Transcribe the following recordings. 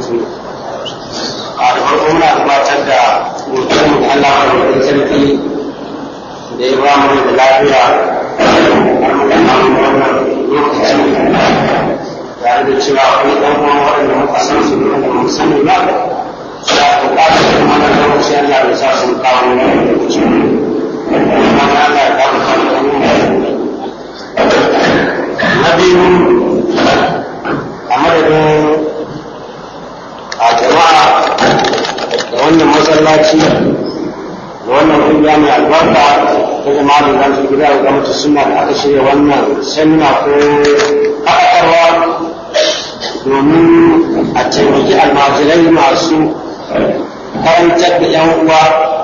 a da farko muna gabatar da godiyarmu da Allah mai sarki da ya ba mu da lafiya har muka samu wannan lokaci tare da cewa akwai ɗan uwan waɗanda muka san su da mu sani ba da buƙatar da wannan lokaci Allah ya sa sun kawo wannan lokaci kuma Allah ya kawo kan na biyu a madadin a jama'a da wannan masallaci da wannan kungiya mai albarka ta jama'a da zan gida da gwamnati suna da aka shirya wannan semina ko haɗakarwa domin a taimaki almajirai masu karantar da yan uwa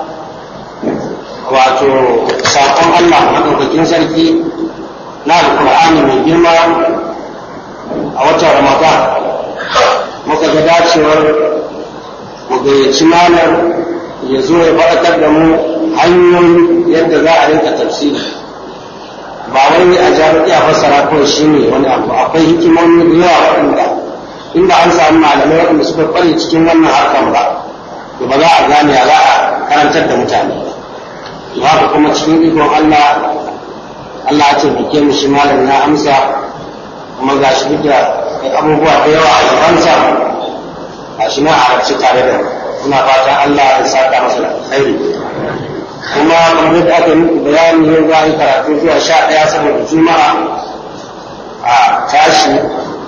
wato saƙon Allah maɗaukakin sarki na alkur'ani mai girma a watan ramadan muka ga dacewar mu gayyaci malam ya zo ya faɗakar da mu hanyoyin yadda za a rinka tafsiri ba wai a jami'i a fassara kawai shi ne wani abu akwai hikimomi da yawa waɗanda inda an samu malamai waɗanda suka ƙware cikin wannan harkan ba to ba za a gane a za a karantar da mutane ba haka kuma cikin ikon Allah Allah ya taimake mu shi malam ya amsa kuma ga shi duk da abubuwa da yawa a gabansa a shi na halarci tare da muna fata Allah ya saka masa da alkhairi kuma kamar da aka yi bayani yau za a yi karatu zuwa sha ɗaya saboda juma'a a tashi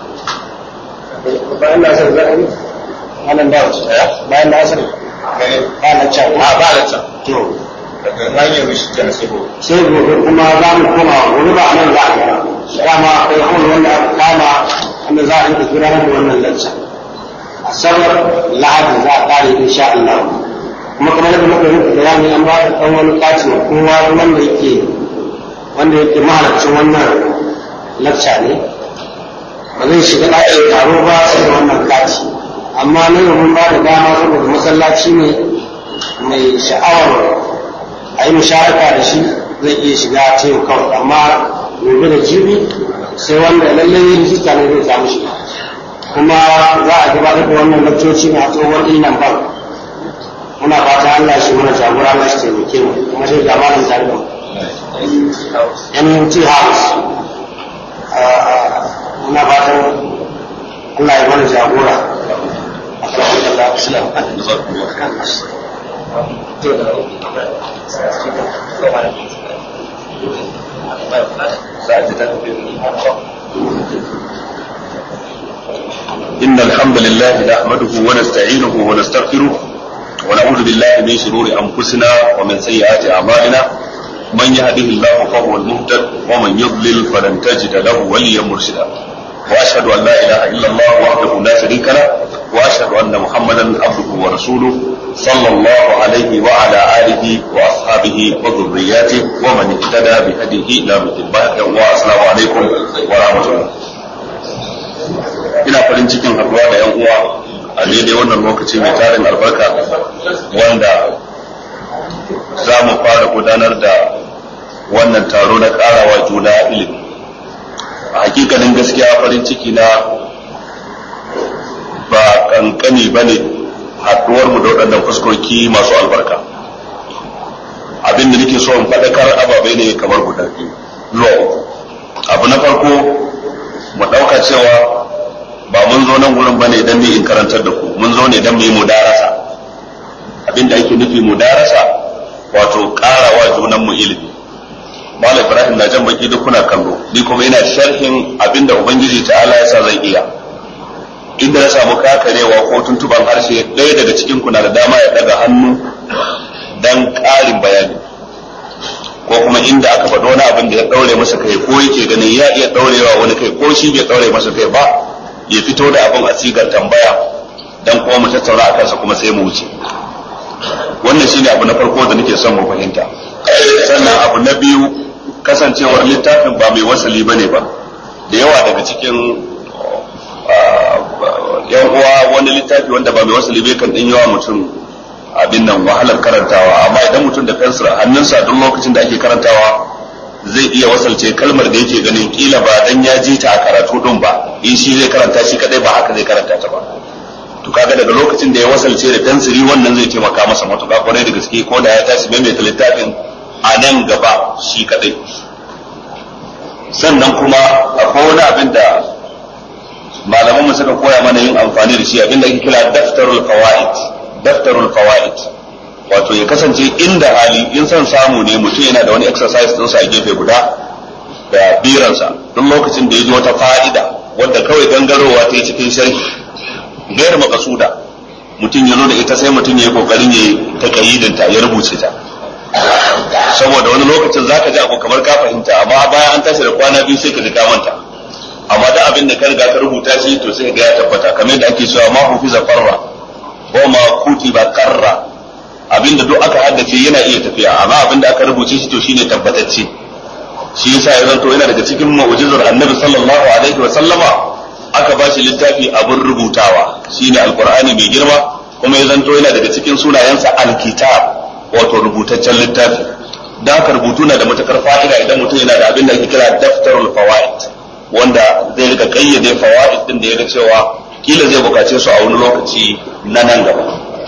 bayan da asar za'a yi wannan da wasu bayan da asar ba na can a ba da can to daga hanyar shi can sai gobe sai gobe kuma za mu koma gobe ba nan za a yi dama akwai hall wanda aka kama wanda za a yi gudanar da wannan lacca asabar lahadi za a kare insha Allah kuma kamar yadda muka yi bayani an ba da ɗan wani kati wa kowa wanda yake wanda yake mahalarcin wannan lacca ne ba zai shiga ɗakin taro ba sai da wannan kati amma na yau mun ba da dama saboda masallaci ne mai sha'awar a yi musharaka da shi zai iya shiga ta yau kawai amma gobe da jibi sai wanda lallai rijista ne zai samu shiga kuma za a gabatar da wannan lakcoci na tsohon illan ban muna fata Allah shi mana jagora Allah shi taimake mu kuma sai ga malam tare da mu MUT House muna fatan Allah ya mana jagora إن الحمد لله نحمده ونستعينه ونستغفره ونعوذ بالله من شرور أنفسنا ومن سيئات أعمالنا من يهده الله فهو المهتد ومن يضلل فلن تجد له وليا مرشدا وأشهد أن لا إله إلا الله وحده لا شريك له وأشهد أن محمدا عبده ورسوله صلى الله عليه وعلى آله وأصحابه وذرياته ومن اهتدى بهديه إلى مثل والسلام عليكم ورحمة الله ina farin cikin haɗuwa da yan uwa a daidai wannan lokaci mai tarin albarka wanda za mu fara gudanar da wannan taro na ƙarawa juna ilimi a hakikanin gaskiya farin ciki na ba kankani ba ne haɗuwar mu da waɗannan fuskoki masu albarka abin da nake so in faɗakar ababai ne kamar guda biyu zuwa uku abu na farko mu ɗauka cewa ba mun zo nan gurin bane dan ni in karantar da ku mun zo ne dan mu yi mudarasa abinda ake nufi mudarasa wato karawa junan mu ilimi Malam Ibrahim na jan baki duk kuna kallo ni kuma ina sharhin abinda ubangiji ta'ala ya sa zan iya inda na samu kakarewa ko tuntuban harshe ɗaya daga cikin ku na da dama ya daga hannu dan ƙarin bayani ko kuma inda aka faɗo wani abin da ya ɗaure masa kai ko yake ganin ya iya ɗaurewa wani kai ko shi bai ɗaure masa kai ba ya fito da abin a sigar tambaya dan kuma mu tattauna a kansa kuma sai mu wuce wannan shine abu na farko da nake son mu fahimta sannan abu na biyu kasancewar littafin ba mai wasali bane ba da yawa daga cikin yan uwa wani littafi wanda ba mai wasali bai kan din yawa mutum abin nan wahalar karantawa amma idan mutum da fensir a hannunsa duk lokacin da ake karantawa zai iya wasalce kalmar da yake ganin kila ba dan ya ji ta a karatu din ba in shi zai karanta shi kadai ba haka zai karanta ta ba to ka kaga daga lokacin da ya wasalce da tansiri wannan zai taimaka masa matuƙa kwarai da gaske ko da ya tashi maimaita littafin a nan gaba shi kadai sannan kuma akwai wani abin da malaman mu suka koya mana yin amfani da shi abin da ake kira daftarul fawaid daftarul fawaid wato ya kasance inda hali in son samu ne mutum yana da wani exercise din sa a gefe guda da biransa duk lokacin da ya ji wata fa'ida wadda kawai gangarowa ta yi cikin sharhi gayar makasuda mutum ya zo da ita sai mutum ya yi kokarin ya ta kayyidinta ya rubuce ta saboda wani lokacin zaka ji abu kamar ka fahimta amma bayan an tashi da kwana biyu sai ka ji ka manta amma da abin da ka riga ka rubuta shi to sai ga ya tabbata kamar yadda ake cewa ma hufiza farra ko ma kutiba karra abin da duk aka haddace yana iya tafiya amma abin da aka rubuce shi to shine tabbatacce shi yasa ya zanto yana daga cikin mu'jizar annabi sallallahu alaihi wa sallama aka ba shi littafi abin rubutawa shine alqur'ani mai girma kuma ya zanto yana daga cikin sunayensa alkitab wato rubutaccen littafi da haka rubutu na da matakar fa'ida idan mutum yana da abin da ake kira daftarul fawaid wanda zai rika kayyade fawaid din da ya ga cewa kila zai bukace su a wani lokaci na nan gaba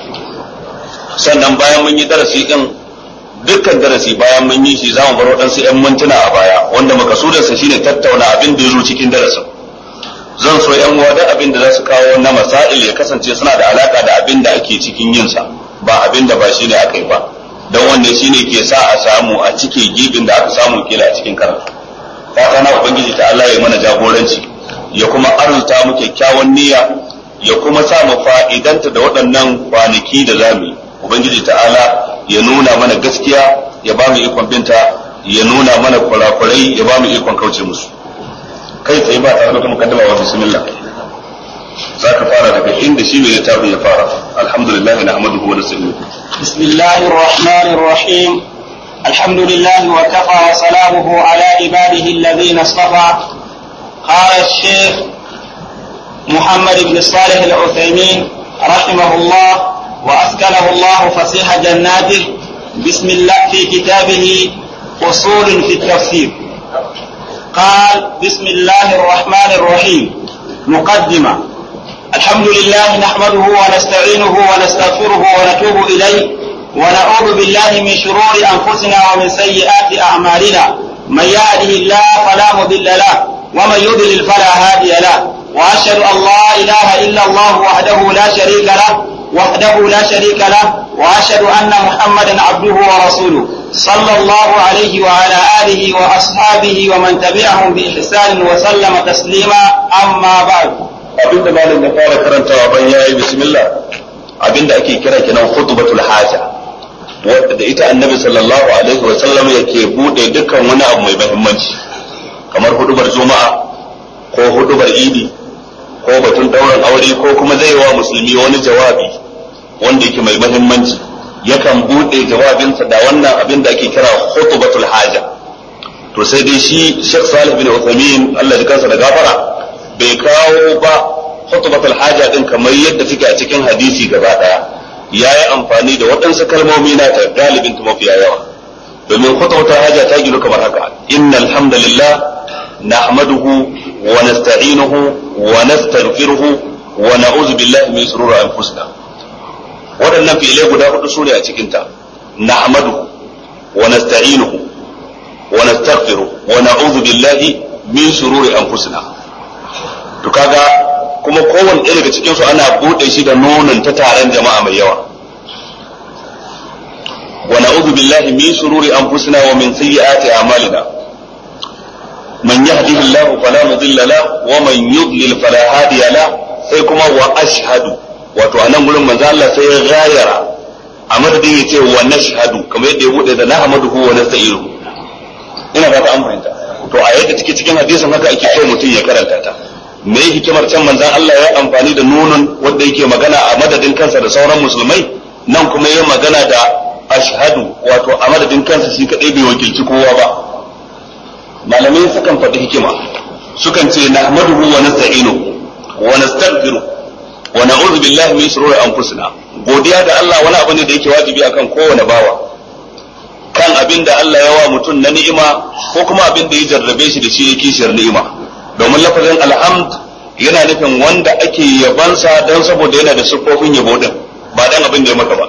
sannan bayan mun yi darasi din dukkan darasi bayan mun yi shi za mu bar waɗansu 'yan mintuna a baya wanda makasudansa shine tattauna abin da ya zo cikin darasin zan so 'yan uwa da abin da za su kawo na masail ya kasance suna da alaka da abin da ake cikin yinsa ba abin da ba shi ne aka yi ba don wanda shi ne ke sa a samu a cike gibin da aka samu kila a cikin karatu fata na ubangiji ta Allah ya mana jagoranci ya kuma arzuta mu kyakkyawan niyya ya kuma sa mu fa'idanta da waɗannan kwanaki da zamu yi ubangiji ta'ala ya nuna mana gaskiya ya ba mu ikon binta ya nuna mana kurakurai ya ba mu ikon kauce musu kai tsaye ba tare da mukaddama wa bismillah za ka fara daga inda shi mai littafin ya fara alhamdulillah na ahmaduhu wa nasta'inu bismillahir rahmanir rahim alhamdulillah wa kafa wa salamuhu ala ibadihi alladhina istafa قال الشيخ محمد بن صالح العثيمين رحمه الله وأسكنه الله فسيح جناته بسم الله في كتابه أصول في التفسير قال بسم الله الرحمن الرحيم مقدمة الحمد لله نحمده ونستعينه ونستغفره ونتوب إليه ونعوذ بالله من شرور أنفسنا ومن سيئات أعمالنا من يهده الله فلا مضل له ومن يضلل فلا هادي له وأشهد أن لا إله إلا الله وحده لا شريك له وحده لا شريك له واشهد ان محمدا عبده ورسوله صلى الله عليه وعلى اله واصحابه ومن تبعهم باحسان وسلم تسليما اما بعد abin da malam ya fara karantawa ban yayi bismillah abin da ake kira kenan khutbatul haja wanda da ita annabi sallallahu alaihi wa sallam yake bude dukkan wani abu mai muhimmanci kamar hudubar juma'a ko hudubar idi ko batun dauran aure ko kuma zai wa musulmi wani jawabi wanda yake mai mahimmanci yakan bude jawabinsa da wannan abin da ake kira khutbatul haja to sai dai shi Sheikh Salih bin Uthaymeen Allah ya kansa da gafara bai kawo ba khutbatul haja din kamar yadda take a cikin hadisi gaba daya yayi amfani da waɗansu kalmomi na ta galibin ta mafiya yawa domin khutbatul haja ta gido kamar haka innal hamdalillah nahmaduhu wa nasta'inuhu ونستغفره ونعوذ بالله من شرور انفسنا waɗannan fi'ilai guda hudu su ne a cikinta nahmadu wa nasta'inuhu wa nastaghfiru wa na'udhu billahi min shururi anfusina to kaga kuma kowanne ɗaya daga cikin su ana bude shi da nonon ta taron jama'a mai yawa wa na'udhu billahi min shururi anfusina wa min sayyiati a'malina من يهده الله فلا مضل له ومن يضلل فلا هادي له sai kuma wa ashhadu wato a nan gurin manzo Allah sai ya gayara a madadin ya ce wa nashhadu kamar yadda ya bude da nahmaduhu wa nasta'iru ina ba ta an fahimta to a yadda take cikin hadisin haka ake so mutum ya karanta ta me hikimar can manzon Allah ya amfani da nunun wanda yake magana a madadin kansa da sauran musulmai nan kuma ya magana da ashhadu wato a madadin kansa shi kadai bai wakilci kowa ba malamai sukan faɗi hikima sukan ce nahmaduhu wa nasta'inuhu wa nastaghfiru wa na'udhu billahi min shururi anfusina godiya ga Allah wani abu ne da yake wajibi akan kowane bawa kan abin da Allah ya wa mutum na ni'ima ko kuma abin da ya jarrabe shi da shi ya kishiyar ni'ima domin lafazin alhamd yana nufin wanda ake yabansa don saboda yana da siffofin yabo din ba dan abin da ya maka ba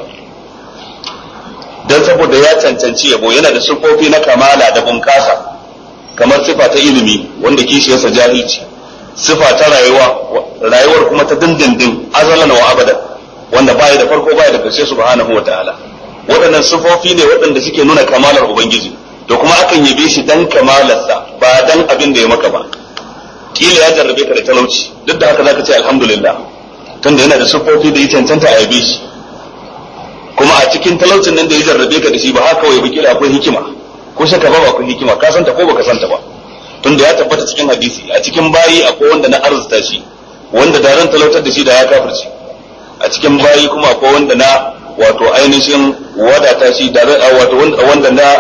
don saboda ya cancanci yabo yana da siffofi na kamala da bunkasa kamar sifa ta ilimi wanda kishiyarsa jahilci sifa ta rayuwa rayuwar kuma ta dindindin azalan wa abadan wanda baya da farko baya da karshe subhanahu wa ta'ala waɗannan sifofi ne waɗanda suke nuna kamalar ubangiji to kuma akan yabe shi dan kamalarsa ba dan abin da ya maka ba kila ya jarrabe ka da talauci duk da haka zaka ce alhamdulillah tunda yana da siffofi da ya cancanta a yabe shi kuma a cikin talaucin nan da ya jarrabe ka da shi ba haka kawai kila akwai hikima ko shaka ba akwai hikima ka santa ko baka santa ba tunda ya tabbata cikin hadisi a cikin bayi akwai wanda na arzuta shi wanda da ran talautar da shi da ya kafirci a cikin bayi kuma akwai wanda na wato ainihin wadata shi da wato wanda na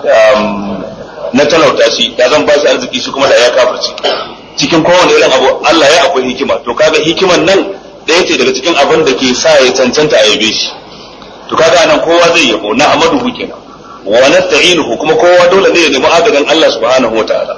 na talauta shi da zan ba shi arziki shi kuma da ya kafirci cikin kowane irin abu Allah ya akwai hikima to kaga hikiman nan ɗaya ce daga cikin abin da ke sa ya cancanta a yabe shi to kaga nan kowa zai yabo na amaduhu kenan wa nasta'inuhu kuma kowa dole ne ya nemi agajin Allah subhanahu wataala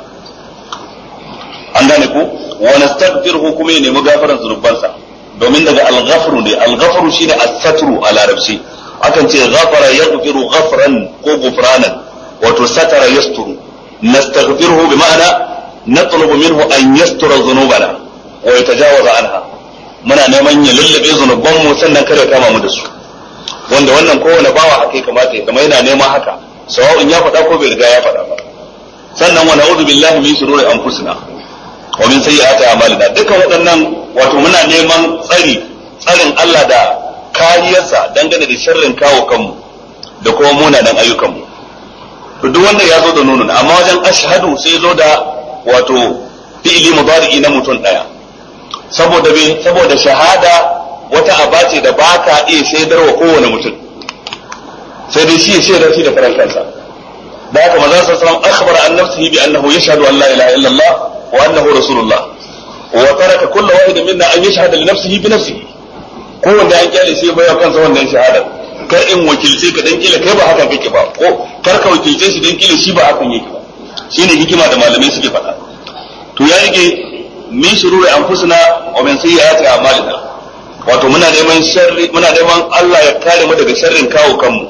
an gane ku wa nastaghfiruhu kuma ya nemi gafaran zunubansa domin daga al-ghafru ne al-ghafru shine as-satru a larabci akan ce ghafara yaghfiru ghafran ko gufranan wato satara yasturu nastaghfiruhu bi ma'ana natlubu minhu an yastura dhunubana wa yatajawaza anha muna neman ya lullube zunuban mu sannan kada kama mu da su wanda wannan kowane bawa haka ya kamata ya zama yana neman haka sawa'un ya faɗa ko bai riga ya faɗa ba sannan wa na'udhu billahi min shururi anfusina wa min sayyiati a'malina dukkan waɗannan wato muna neman tsari tsarin Allah da kariyarsa dangane da sharrin kawo kanmu da kuma munanan ayyukanmu to duk wannan ya zo da nunun amma wajen ashhadu sai zo da wato fi'ili mudari'i na mutum daya saboda me saboda shahada wata aba ce da baka iya shaidar wa kowane mutum sai dai shi ya shaidar shi da karan kansa da haka manzon sallallahu alaihi wasallam akhbara an nafsihi bi annahu yashhadu an la ilaha illallah wa annahu rasulullah wa taraka kullu wahidin minna an yashhada li nafsihi bi nafsihi kowanne an kyale sai bai kansa wannan shahadar kar in wakilce ka dan kila kai ba haka kake ba ko kar ka wakilce shi dan kila shi ba hakan yake ba shine hikima da malamai suke faɗa to ya rike min shururi anfusina wa min sayyiati a'malina wato muna neman sharri muna neman Allah ya kare mu daga sharrin kawo kanmu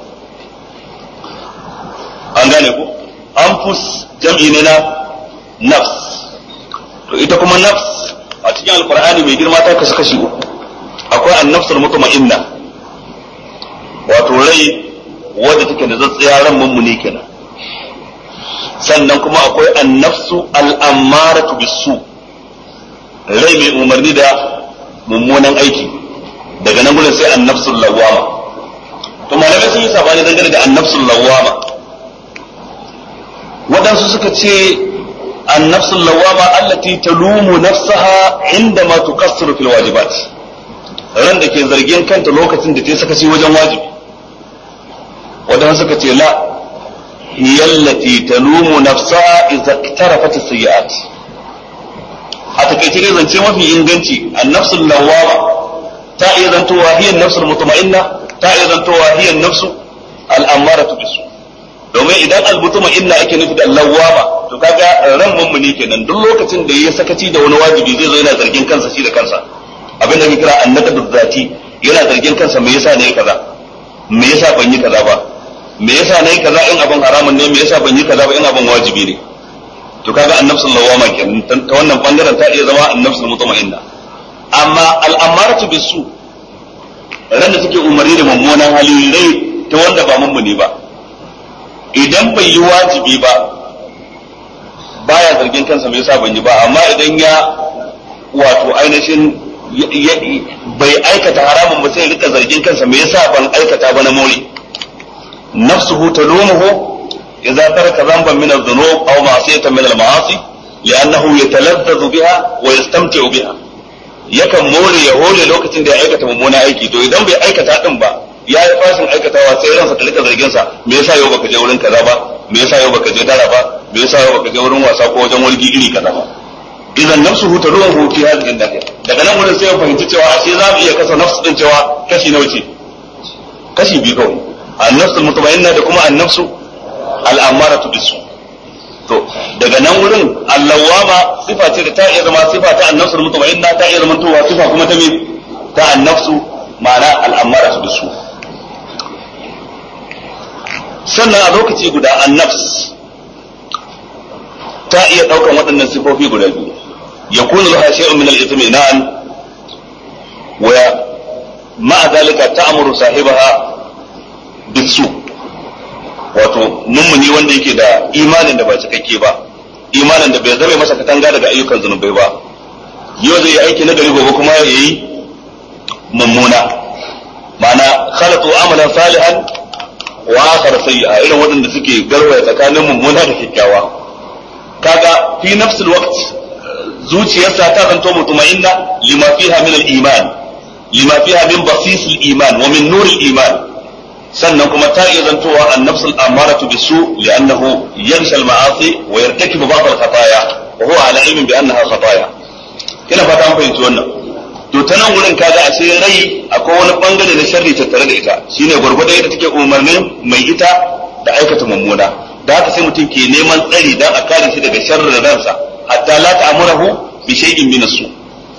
an gane ku anfus jam'i ne na nafs to ita kuma nafs a cikin alqur'ani mai girma ta kasu kashi uku akwai annafsul mutma'inna wato rai wadda take da zatsiya ran mummuni kenan sannan kuma akwai annafsu al'ammaratu bisu rai mai umarni da mummunan aiki daga nan gudun sai annafsul lawama to malamai sun yi sabani dangane da annafsul lawama waɗansu suka ce annafsul lawama allati talumu nafsaha inda ma tuqassiru fil wajibat ran da ke zargin kanta lokacin da ta sakaci wajen wajibi waɗansu suka ce la هي التي تلوم نفسها إذا اقترفت السيئات a takaice dai zance mafi inganci annafsul lawama ta iya zantowa hiyan nafsul mutma'inna ta iya zantowa hiyan nafsu al'amaratu bisu domin idan al-mutma'inna ake nufi da lawama to kaga ran mummuni kenan duk lokacin da ya sakaci da wani wajibi zai zo yana zargin kansa shi da kansa abin da ake kira annaqadu zati yana zargin kansa me yasa ne kaza me yasa ban yi kaza ba me yasa nayi kaza in abin haramun ne me yasa ban yi kaza ba in abin wajibi ne to kaga annafsul lawama kenan ta wannan bangaren ta iya zama annafsul mutma'inna amma al'amaratu bisu ran da suke umarni da mummunan hali rai ta wanda ba mummuni ba idan bai yi wajibi ba baya zargin kansa me yasa ban yi ba amma idan ya wato ainihin bai aikata haramun ba sai rika zargin kansa me yasa ban aikata ba na more nafsuhu talumuhu إذا ترك ذنبا من الذنوب أو معصية من المعاصي لأنه يتلذذ بها ويستمتع بها yakan more ya hole lokacin da ya aikata mummuna aiki to idan bai aikata din ba ya yi fashin aikatawa sai ransa ta rika zargin sa me yasa yau baka je wurin kaza ba me yasa yau baka je dara ba me yasa yau baka je wurin wasa ko wajen walgi iri kaza ba idan nafsu hu ta ruwan hu fi hadin dahiya daga nan wurin sai ya fahimci cewa ashe za mu iya kasa nafsu din cewa kashi nawa ce kashi biyu kawai an-nafsul mutma'inna da kuma an-nafsu al'amaratu bisu to daga nan wurin allawama sifa ce da ta iya zama sifa ta annafsul mutma'inna ta iya zama towa sifa kuma ta me ta annafsu ma'ana al'amara su bisu sannan a lokaci guda annafs ta iya ɗaukan waɗannan sifofi guda biyu ya kuna laha shay'un min al-ithminan wa ma'a dalika ta'muru sahibaha bisu wato mummuni wanda yake da imanin da ba cikakke ba imanin da bai zame masa katanga daga ayyukan zunubai ba yau zai yi aiki na gari gobe kuma ya yi mummuna ma'ana khalatu amalan salihan wa akhar sayyi'a irin waɗanda suke garwaya tsakanin mummuna da kyakkyawa kaga fi nafsul waqt zuciyarsa ta zanto mutuma'inna lima fiha min al-iman lima fiha min basis al-iman wa min nur al-iman sannan kuma ta iya zantowa an-nafsul amaratu bisu li'annahu yansha al-ma'asi wa yartakibu ba'd al-khataya wa huwa ala ilmin bi annaha khataya kina fata an fahimci wannan to ta nan wurin kaga a sai rai akwai wani bangare na sharri tattare da ita shine gwargwado yadda take umarnin mai ita da aikata mummuna da haka sai mutum ke neman tsari dan a kare shi daga sharrin ransa hatta la ta'murahu bi shay'in min as-su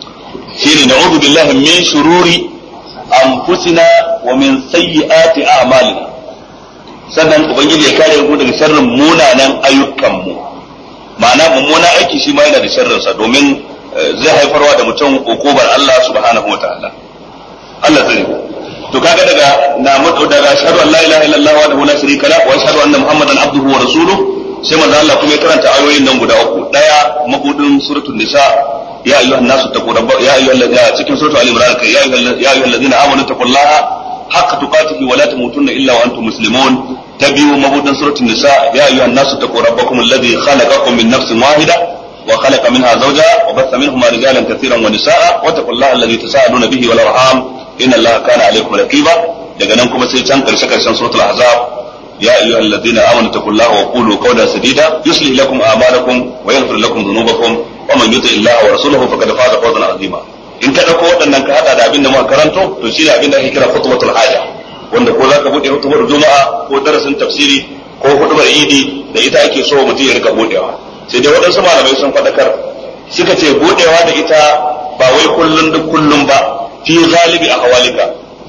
shine na'udhu billahi min shururi anfusina wa min sayyiati a'malina sannan ubangiji ya kare mu daga sharrin munanan ayyukan mu ma'ana mummunan aiki shi ma yana da sharrin sa domin zai haifarwa da mutum ukubar Allah subhanahu wataala Allah zai to kaga daga na mutu daga ashhadu an la ilaha illallah wa la sharika la wa ashhadu anna muhammadan abduhu wa rasuluhu sai manzo Allah kuma ya karanta ayoyin nan guda uku daya mabudin suratul nisa ya ayyuhan nasu taqu rabbakum ya ayyuhal ladina cikin suratul ali imran kai ya ayyuhal ladina amanu taqullaha haqqa tuqatihi wa la tamutunna illa wa antum muslimun tabi'u mabudin suratul nisa ya ayyuhan nasu taqu rabbakum alladhi khalaqakum min nafsin wahida وخلق منها زوجها وبث منهما رجالا كثيرا ونساء واتقوا الله الذي تساءلون به والارحام ان الله كان عليكم رقيبا daga nan kuma sai can karshe karshen suratul ahzab ya ayyuhal ladina amanu taqullaha wa qulu qawlan sadida yuslih lakum a'malakum wa yaghfir lakum dhunubakum wa man yuti illaha wa rasulahu faqad faza fawzan azima in ka dauko waɗannan ka hada da abin da muka karanto to shine abin da ake kira khutbatul haja wanda ko zaka bude hutubar juma'a ko darasin tafsiri ko hutubar idi da ita ake so mutum ya rika budewa sai dai waɗansu malamai sun faɗakar suka ce budewa da ita ba wai kullun duk kullum ba fi galibi a hawalika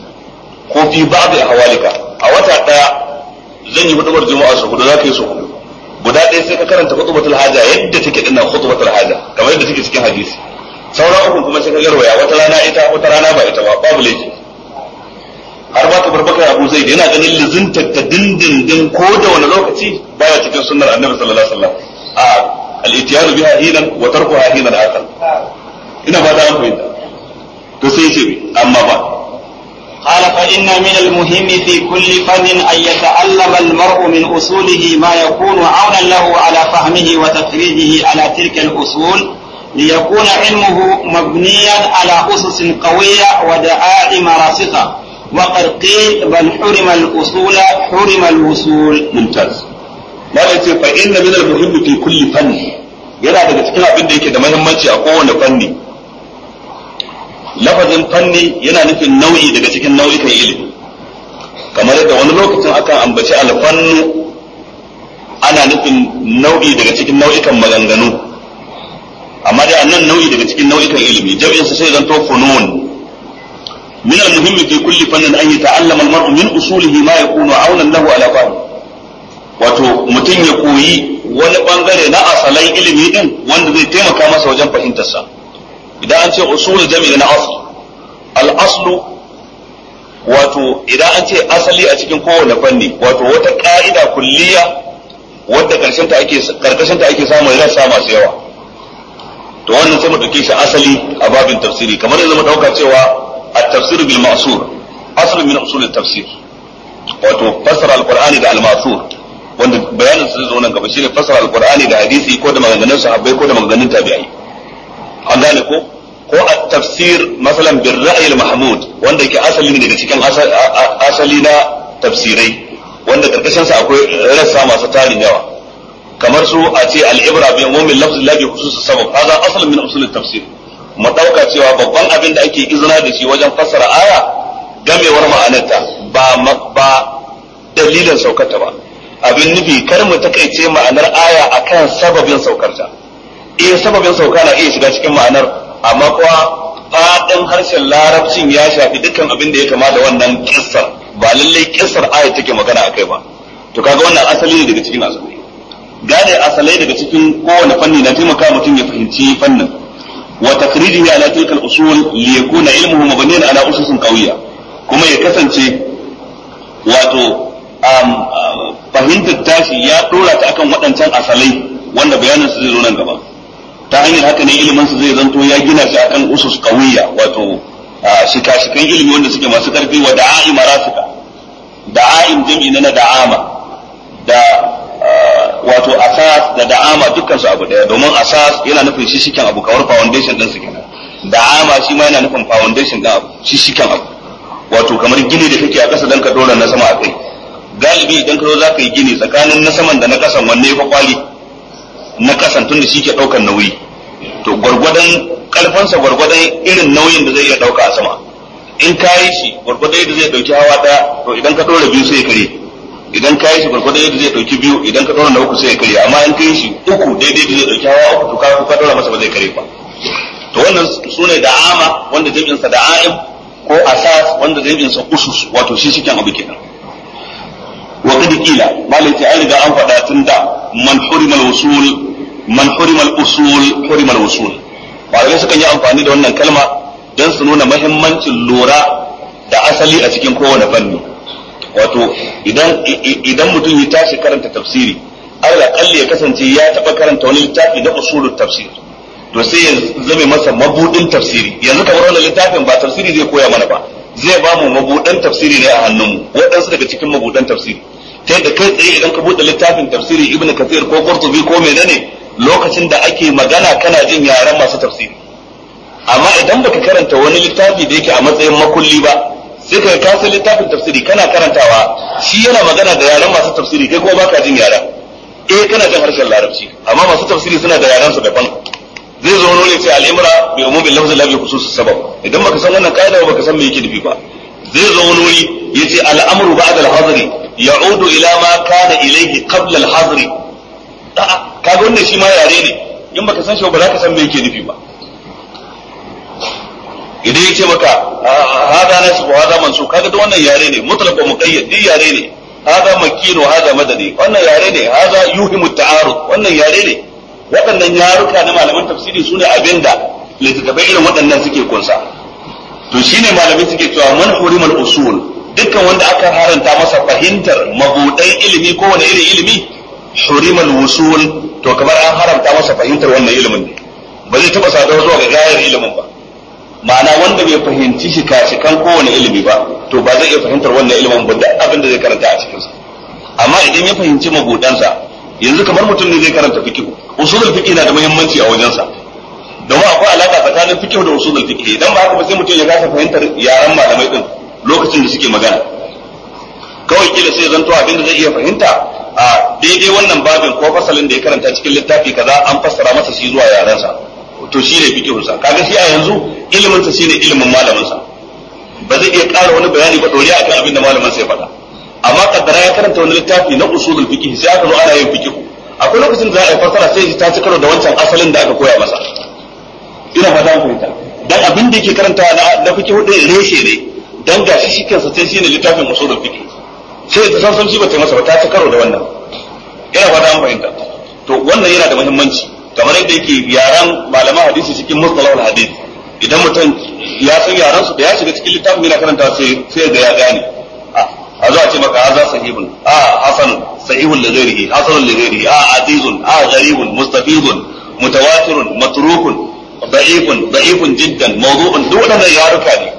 ko fi ba'd a hawalika a wata daya zan yi hudubar juma'a su hudu zaka yi su hudu guda ɗaya sai ka karanta khutbatul haja yadda take dinnan khutbatul haja kamar yadda take cikin hadisi sauran uku kuma sai ka garwaya wata rana ita wata rana ba ita ba babu laifi har ba ka barbaka abu zai yana ganin lizinta ta dindindin ko da wani lokaci baya cikin sunnar annabi sallallahu alaihi wasallam al-ityanu biha hinan wa tarkuha hinan akhar ina ba da an fahimta to sai ce amma ba قال فإن من المهم في كل فن أن يتعلم المرء من أصوله ما يكون عونا له على فهمه وتفريده على تلك الأصول ليكون علمه مبنيا على أسس قوية ودعائم راسخة وقد قيل بل حرم الأصول حرم الوصول ممتاز ما yace fa inna min al-muhimmi fi kulli fanni yana daga cikin abin da yake da muhimmanci a kowane fanni lafazin fanni yana nufin nau'i daga cikin nau'ikan ilimi kamar yadda wani lokacin akan ambaci alfannu ana nufin nau'i daga cikin nau'ikan maganganu amma dai annan nau'i daga cikin nau'ikan ilimi jami'in sa sai zanto funun min al-muhim fi kulli fannin an yata'allama al-mar'u min usulihi ma yakunu aunan lahu ala fahm wato mutum ya koyi wani bangare na asalai ilimi din wanda zai taimaka masa wajen fahimtar sa idan an ce usul jami'i na asl al-aslu wato idan an ce asali a cikin kowane fanni wato wata ka'ida kulliya wadda karshen ta ake karkashin ta ake samun rassa masu yawa to wannan sai mu dauke shi asali a babin tafsiri kamar yanzu mu dauka cewa at-tafsir bil ma'sur aslu min usul at-tafsir wato fasara al-qur'ani da al-ma'sur wanda bayanin su zo nan gaba shine fasara al-qur'ani da hadisi ko da maganganun sahabbai ko da maganganun tabi'ai an gane ko ko at-tafsir masalan bil ra'yi al-mahmud wanda yake asali ne daga cikin asali na tafsirai wanda karkashin sa akwai rassa masu tarin yawa kamar su a ce al-ibra bi umumin lafzi la bi khusus sabab hada asal min usul at-tafsir mu dauka cewa babban abin da ake izina da shi wajen fassara aya gamewar ma'anarta ba ba dalilin saukarta ba abin nufi kar mu takaice ma'anar aya akan sababin saukarta eh sababin sauka na iya shiga cikin ma'anar amma kuwa fadin harshen larabcin ya shafi dukkan abin da ya kama da wannan kissar ba lallai kissar aya take magana akai ba to kaga wannan asali ne daga cikin asali gane asalai daga cikin kowane fanni na taimaka mutum ya fahimci fannin wa takrijihi ala tilka al-usul li yakuna ilmuhu mabniyan ala ususin qawiyya kuma ya kasance wato fahimtar tashi ya dora ta akan waɗancan asalai wanda bayanin su zai zo nan gaba ta hanyar haka ne ilimin su zai zanto ya gina shi akan usus qawiyya wato shika-shikan ilimi wanda suke masu karfi wa da'a'i marasika da'a'im jam'i na da'ama da wato asas da da'ama dukkan su abu daya domin asas yana nufin shi shiken abu kamar foundation din su kenan da'ama shi ma yana nufin foundation din abu shi shiken abu wato kamar gini da kake a ƙasa dan ka dora na sama a kai galibi idan ka zo za ka yi gini tsakanin na saman da na ƙasan wanne ya kwali na ƙasan tunda shi ke ɗaukar nauyi to gwargwadon ƙarfansa gwargwadon irin nauyin da zai iya ɗauka a sama in ka yi shi gwargwadon yadda zai ɗauki hawa ɗaya to idan ka ɗora biyu sai ya kare idan ka yi shi gwargwadon yadda zai ɗauki biyu idan ka ɗora na uku sai ya kare amma in ka yi shi uku daidai da zai ɗauki hawa uku to ka ka ɗora masa ba zai kare ba to wannan su ne da'ama wanda jami'insa da'a'im ko asas wanda jami'insa usus wato shi shiken abu kenan wa qad qila malai ta riga an faɗa tun da man hurima al-usul man hurima al-usul hurima al-usul malamai sukan yi amfani da wannan kalma don su nuna mahimmancin lura da asali a cikin kowane fanni wato idan idan mutum ya tashi karanta tafsiri Allah kalli ya kasance ya taba karanta wani littafi na usulul tafsir to sai ya zame masa mabudin tafsiri yanzu kamar wannan littafin ba tafsiri zai koya mana ba zai ba mu mabudan tafsiri ne a hannunmu waɗansu daga cikin mabudan tafsiri ta yadda kai tsaye idan ka buɗe littafin tafsiri ibnu kathir ko qurtubi ko menene lokacin da ake magana kana jin yaren masu tafsiri amma idan baka karanta wani littafi da yake a matsayin makulli ba sai ka kasa littafin tafsiri kana karantawa shi yana magana da yaren masu tafsiri kai kuma baka jin yaren eh kana jin harshen larabci amma masu tafsiri suna da yaren su daban zai zo wani sai al'imra bi umumin lafzin la bi khusus sabab idan baka san wannan kaida ba baka san me yake nufi ba zai zo wani wuri yace al'amru ba'da al-hadri ya'udu ila ma kana ilayhi qabla al-hadri a'a kaga wannan shi ma yare ne in baka san shi ba za ka san me yake nufi ba idan ya ce maka hada nasu ko hada mansu kaga duk wannan yare ne mutlaq wa muqayyad duk yare ne hada makkin wa hada madani wannan yare ne hada yuhimu ta'arud wannan yare ne waɗannan yaruka na malaman tafsiri sune abinda littattafai irin waɗannan suke kunsa to shine malamai suke cewa man hurimal usul dukkan wanda aka haranta masa fahimtar mabudan ilimi ko wani irin ilimi hurimal wusul to kamar an haramta masa fahimtar wannan ilimin ne ba zai taba sadarwa zuwa ga gayar ilimin ba ma'ana wanda bai fahimci shi kashikan kowane ilimi ba to ba zai iya fahimtar wannan ilimin ba duk abin da zai karanta a cikinsa amma idan ya fahimci mabudansa yanzu kamar mutum ne zai karanta fiqh usulul fiqh na da muhimmanci a wajensa domin akwai alaka tsakanin fiqh da usulul fiqh idan ba haka ba sai mutum ya kasa fahimtar yaran malamai din lokacin da suke magana kawai kila sai zanto abin da zai iya fahimta a daidai wannan babin ko fasalin da ya karanta cikin littafi kaza an fassara masa shi zuwa yarensa to shi ne fikihunsa kaga shi a yanzu ilimin sa shine ilimin malamin sa ba zai iya ƙara wani bayani ba doriya akan abin da malamin sa ya faɗa amma kaddara ya karanta wani littafi na usulul fiqh sai aka zo ana yin fiqh akwai lokacin da za a yi fassara sai ta ci karo da wancan asalin da aka koya masa ina fata ku fahimta dan abin da yake karanta na na fiqh din reshe ne dan gashi shi kansa sai shine littafin usulul fiqh sai ta san san shi ba ta masa ba ta ci karo da wannan ina fata an fahimta to wannan yana da muhimmanci kamar yadda yake yaran malaman hadisi cikin mustalahul hadith idan mutum ya san yaran su da ya shiga cikin littafin yana karanta sai sai ga ya gane a zo a ce maka haza sahihun a hasan sahihun li ghairihi hasanun li ghairihi a azizun a gharibun mustafidun mutawatirun matrukun da'ifun da'ifun jiddan mawdu'un duk wannan yaruka ne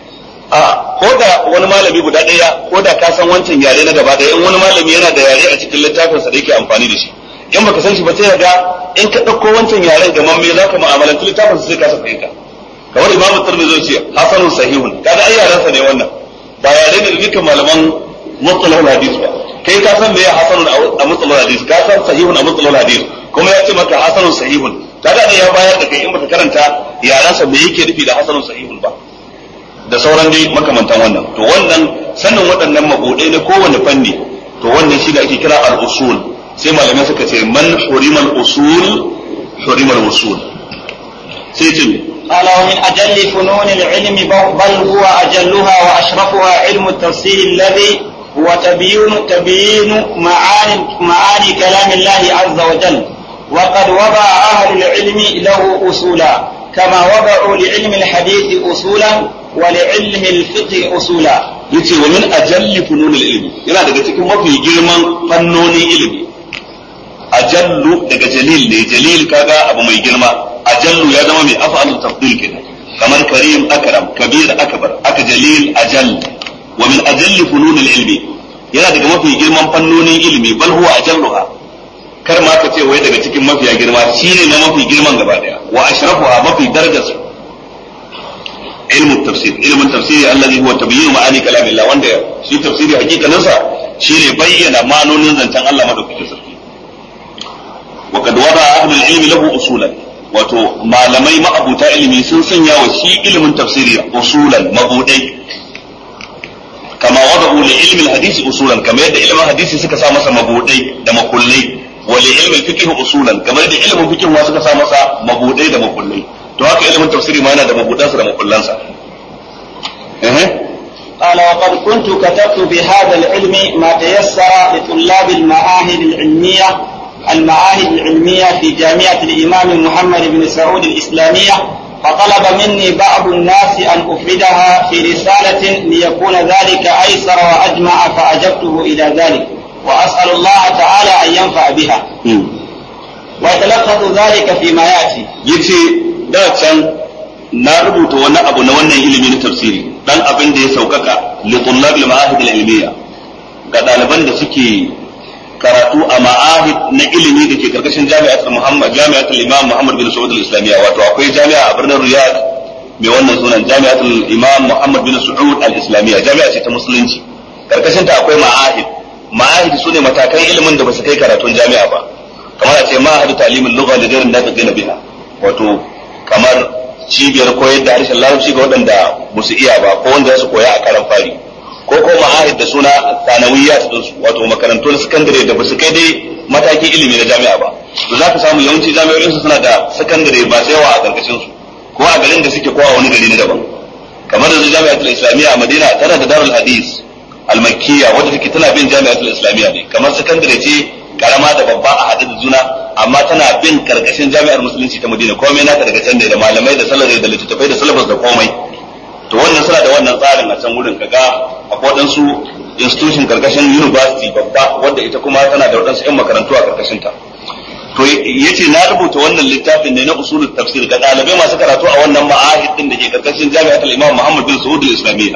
a ko da wani malami guda ɗaya ko da ka san wancan yare na gaba ɗaya in wani malami yana da yare a cikin littafinsa da yake amfani da shi in baka san shi ba sai ga in ka ɗauko wancan yaren gaman me za ka mu'amalanci littafin sai ka sa fahimta kamar imamu tirmidhi zai ce hasanun sahihun kaga ai yaran sa ne wannan ba yare ne da dukkan malaman mustalahul hadis ba kai ka san me ya hasanun a mustalahul hadis ka san sahihun a mustalahul hadis kuma ya ce maka hasanun sahihun kaga ne ya bayar da kai in baka karanta yaran sa me yake nufi da hasanun sahihun ba da sauran dai makamantan wannan to wannan sanin waɗannan mabudai na kowane fanni to wannan shi da ake kira al-usul sai malamai suka ce man hurimal usul hurimal usul sai ce قال ومن أجل فنون العلم بل هو أجلها وأشرفها علم التفسير الذي هو تبيين تبيين معاني معاني كلام الله عز وجل وقد وضع أهل العلم له أصولا كما وضعوا لعلم الحديث أصولا ولعلم الفقه أصولا yace wa min ajalli fununil ilmi yana daga cikin mafi girman fannonin ilimi ajallu daga jalil ne jalil kaga abu mai girma ajallu ya zama mai af'alu tafdil kenan kamar karim akram kabir akbar aka jalil ajall wa min ajalli fununil ilmi yana daga mafi girman fannonin ilimi bal huwa ajalluha kar ma ka ce wai daga cikin mafiya girma shine na mafi girman gaba daya wa ashrafuha mafi darajarsu ilmu tafsir ilmin tafsiri allazi huwa tabyin ma'ani kalamillah wanda shi tafsiri hakikanin sa shine bayyana ma'anonin zancen Allah madaukakin sarki wa kad wada ahlul ilmi lahu usulan wato malamai ma'abuta ilimi sun sanya wa shi ilimin tafsiri usulan mabudai kama wada'u li ilmi hadisi usulan kamar yadda ilimin hadisi suka sa masa mabudai da makullai wa li ilmi fiqh usulan kamar yadda ilimin fiqh ma suka sa masa mabudai da makullai to haka ilimin tafsiri ma yana da mabudansa da makullansa قال وقد كنت كتبت بهذا العلم ما تيسر لطلاب المعاهد العلمية المعاهد العلمية في جامعة الإمام محمد بن سعود الإسلامية فطلب مني بعض الناس أن أفردها في رسالة ليكون ذلك أيسر وأجمع فأجبته إلى ذلك وأسأل الله تعالى أن ينفع بها ويتلخص ذلك فيما يأتي yace da can na rubuta wani abu na wannan ilimi na tafsiri dan abin da ya saukaka li tullab al ma'ahid al ilmiya ga ɗaliban da suke karatu a ma'ahid na ilimi da ke karkashin jami'atul Muhammad jami'atul Imam Muhammad bin Saud al-Islamiyya wato akwai jami'a a birnin Riyadh mai wannan sunan jami'atul Imam Muhammad bin Saud al-Islamiyya jami'a ce ta musulunci karkashin ta akwai ma'ahid ma'ahid sune matakan ilimin da ba su kai karatun jami'a ba kamar a ce ma'ahid ta'limul lugha da gairin da ta biha wato kamar cibiyar koyar da harshen larabci ga waɗanda ba su iya ba ko wanda za su koya a karan fari ko ko ma'ahid da suna sanawiyya su dinsu wato makarantun sakandare da ba su kai dai matakin ilimi na jami'a ba to za ka samu yawanci jami'o'in su suna da sakandare ba sai yawa a karkashin su ko a garin da suke ko a wani gari na daban kamar da jami'atul islamiyya a madina tana da darul hadis al-makkiyya wadda take tana bin jami'atul islamiyya ne kamar sakandare ce karama da babba a haɗe da juna amma tana bin karkashin jami'ar musulunci ta madina komai naka daga can da malamai da salari da littattafai da salafas da komai to wannan suna da wannan tsarin a can wurin kaga akwai waɗansu institution karkashin university babba wadda ita kuma tana da waɗansu 'yan makarantu a karkashin ta to yace na rubuta wannan littafin ne na usulul tafsir ga ɗalibai masu karatu a wannan ma'ahid din da ke karkashin jami'atul imam muhammad bin saud al-islamiyya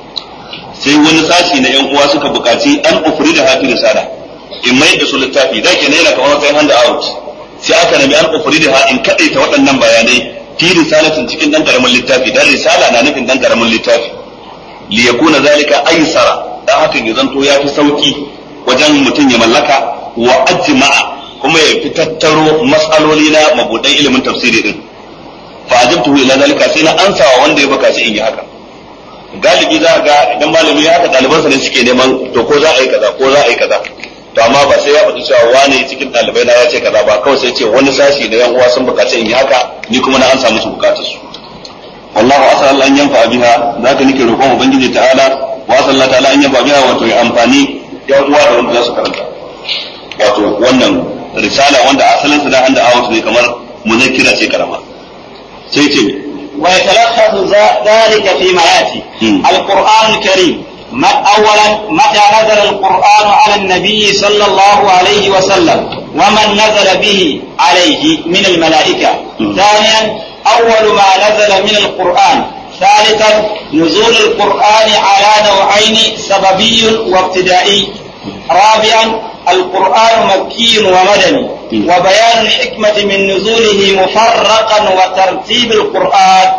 sai wani sashi na 'yan uwa suka buƙaci an ufri da hafi risala in mai da su littafi da ke yana kamar wata hand out sai aka nemi an ufri da in kadaita waɗannan bayanai fi risalatin cikin dan karamin littafi dan risala na nufin dan karamin littafi li yakuna zalika aysara dan hakan ya zanto ya fi sauki wajen mutum ya mallaka wa ajma'a kuma ya fi tattaro mas'aloli na mabudan ilimin tafsiri din fa ajabtu ila zalika sai na ansawa wanda ya bukaci in yi haka galibi za ga idan malami ya haka ɗalibansa ne suke neman to ko za a yi kaza ko za a yi kaza to amma ba sai ya faɗi cewa wane cikin ɗalibai na ya ce kaza ba kawai sai ce wani sashi da yan uwa sun bukaci in yi haka ni kuma na an samu su bukatar su wallahu asal an yanfa biha zaka nake roƙon ubangiji ta'ala wa sallallahu ta'ala an yanfa biha wato ya amfani yan uwa da wanda za su karanta wato wannan risala wanda asalin sa da handa out ne kamar muzakkira ce karama sai ce ويتلخص ذلك فيما ياتي القران الكريم ما اولا متى نزل القران على النبي صلى الله عليه وسلم ومن نزل به عليه من الملائكه ثانيا اول ما نزل من القران ثالثا نزول القران على نوعين سببي وابتدائي رابعا القرآن مكي ومدني وبيان الحكمة من نزوله مفرقا وترتيب القرآن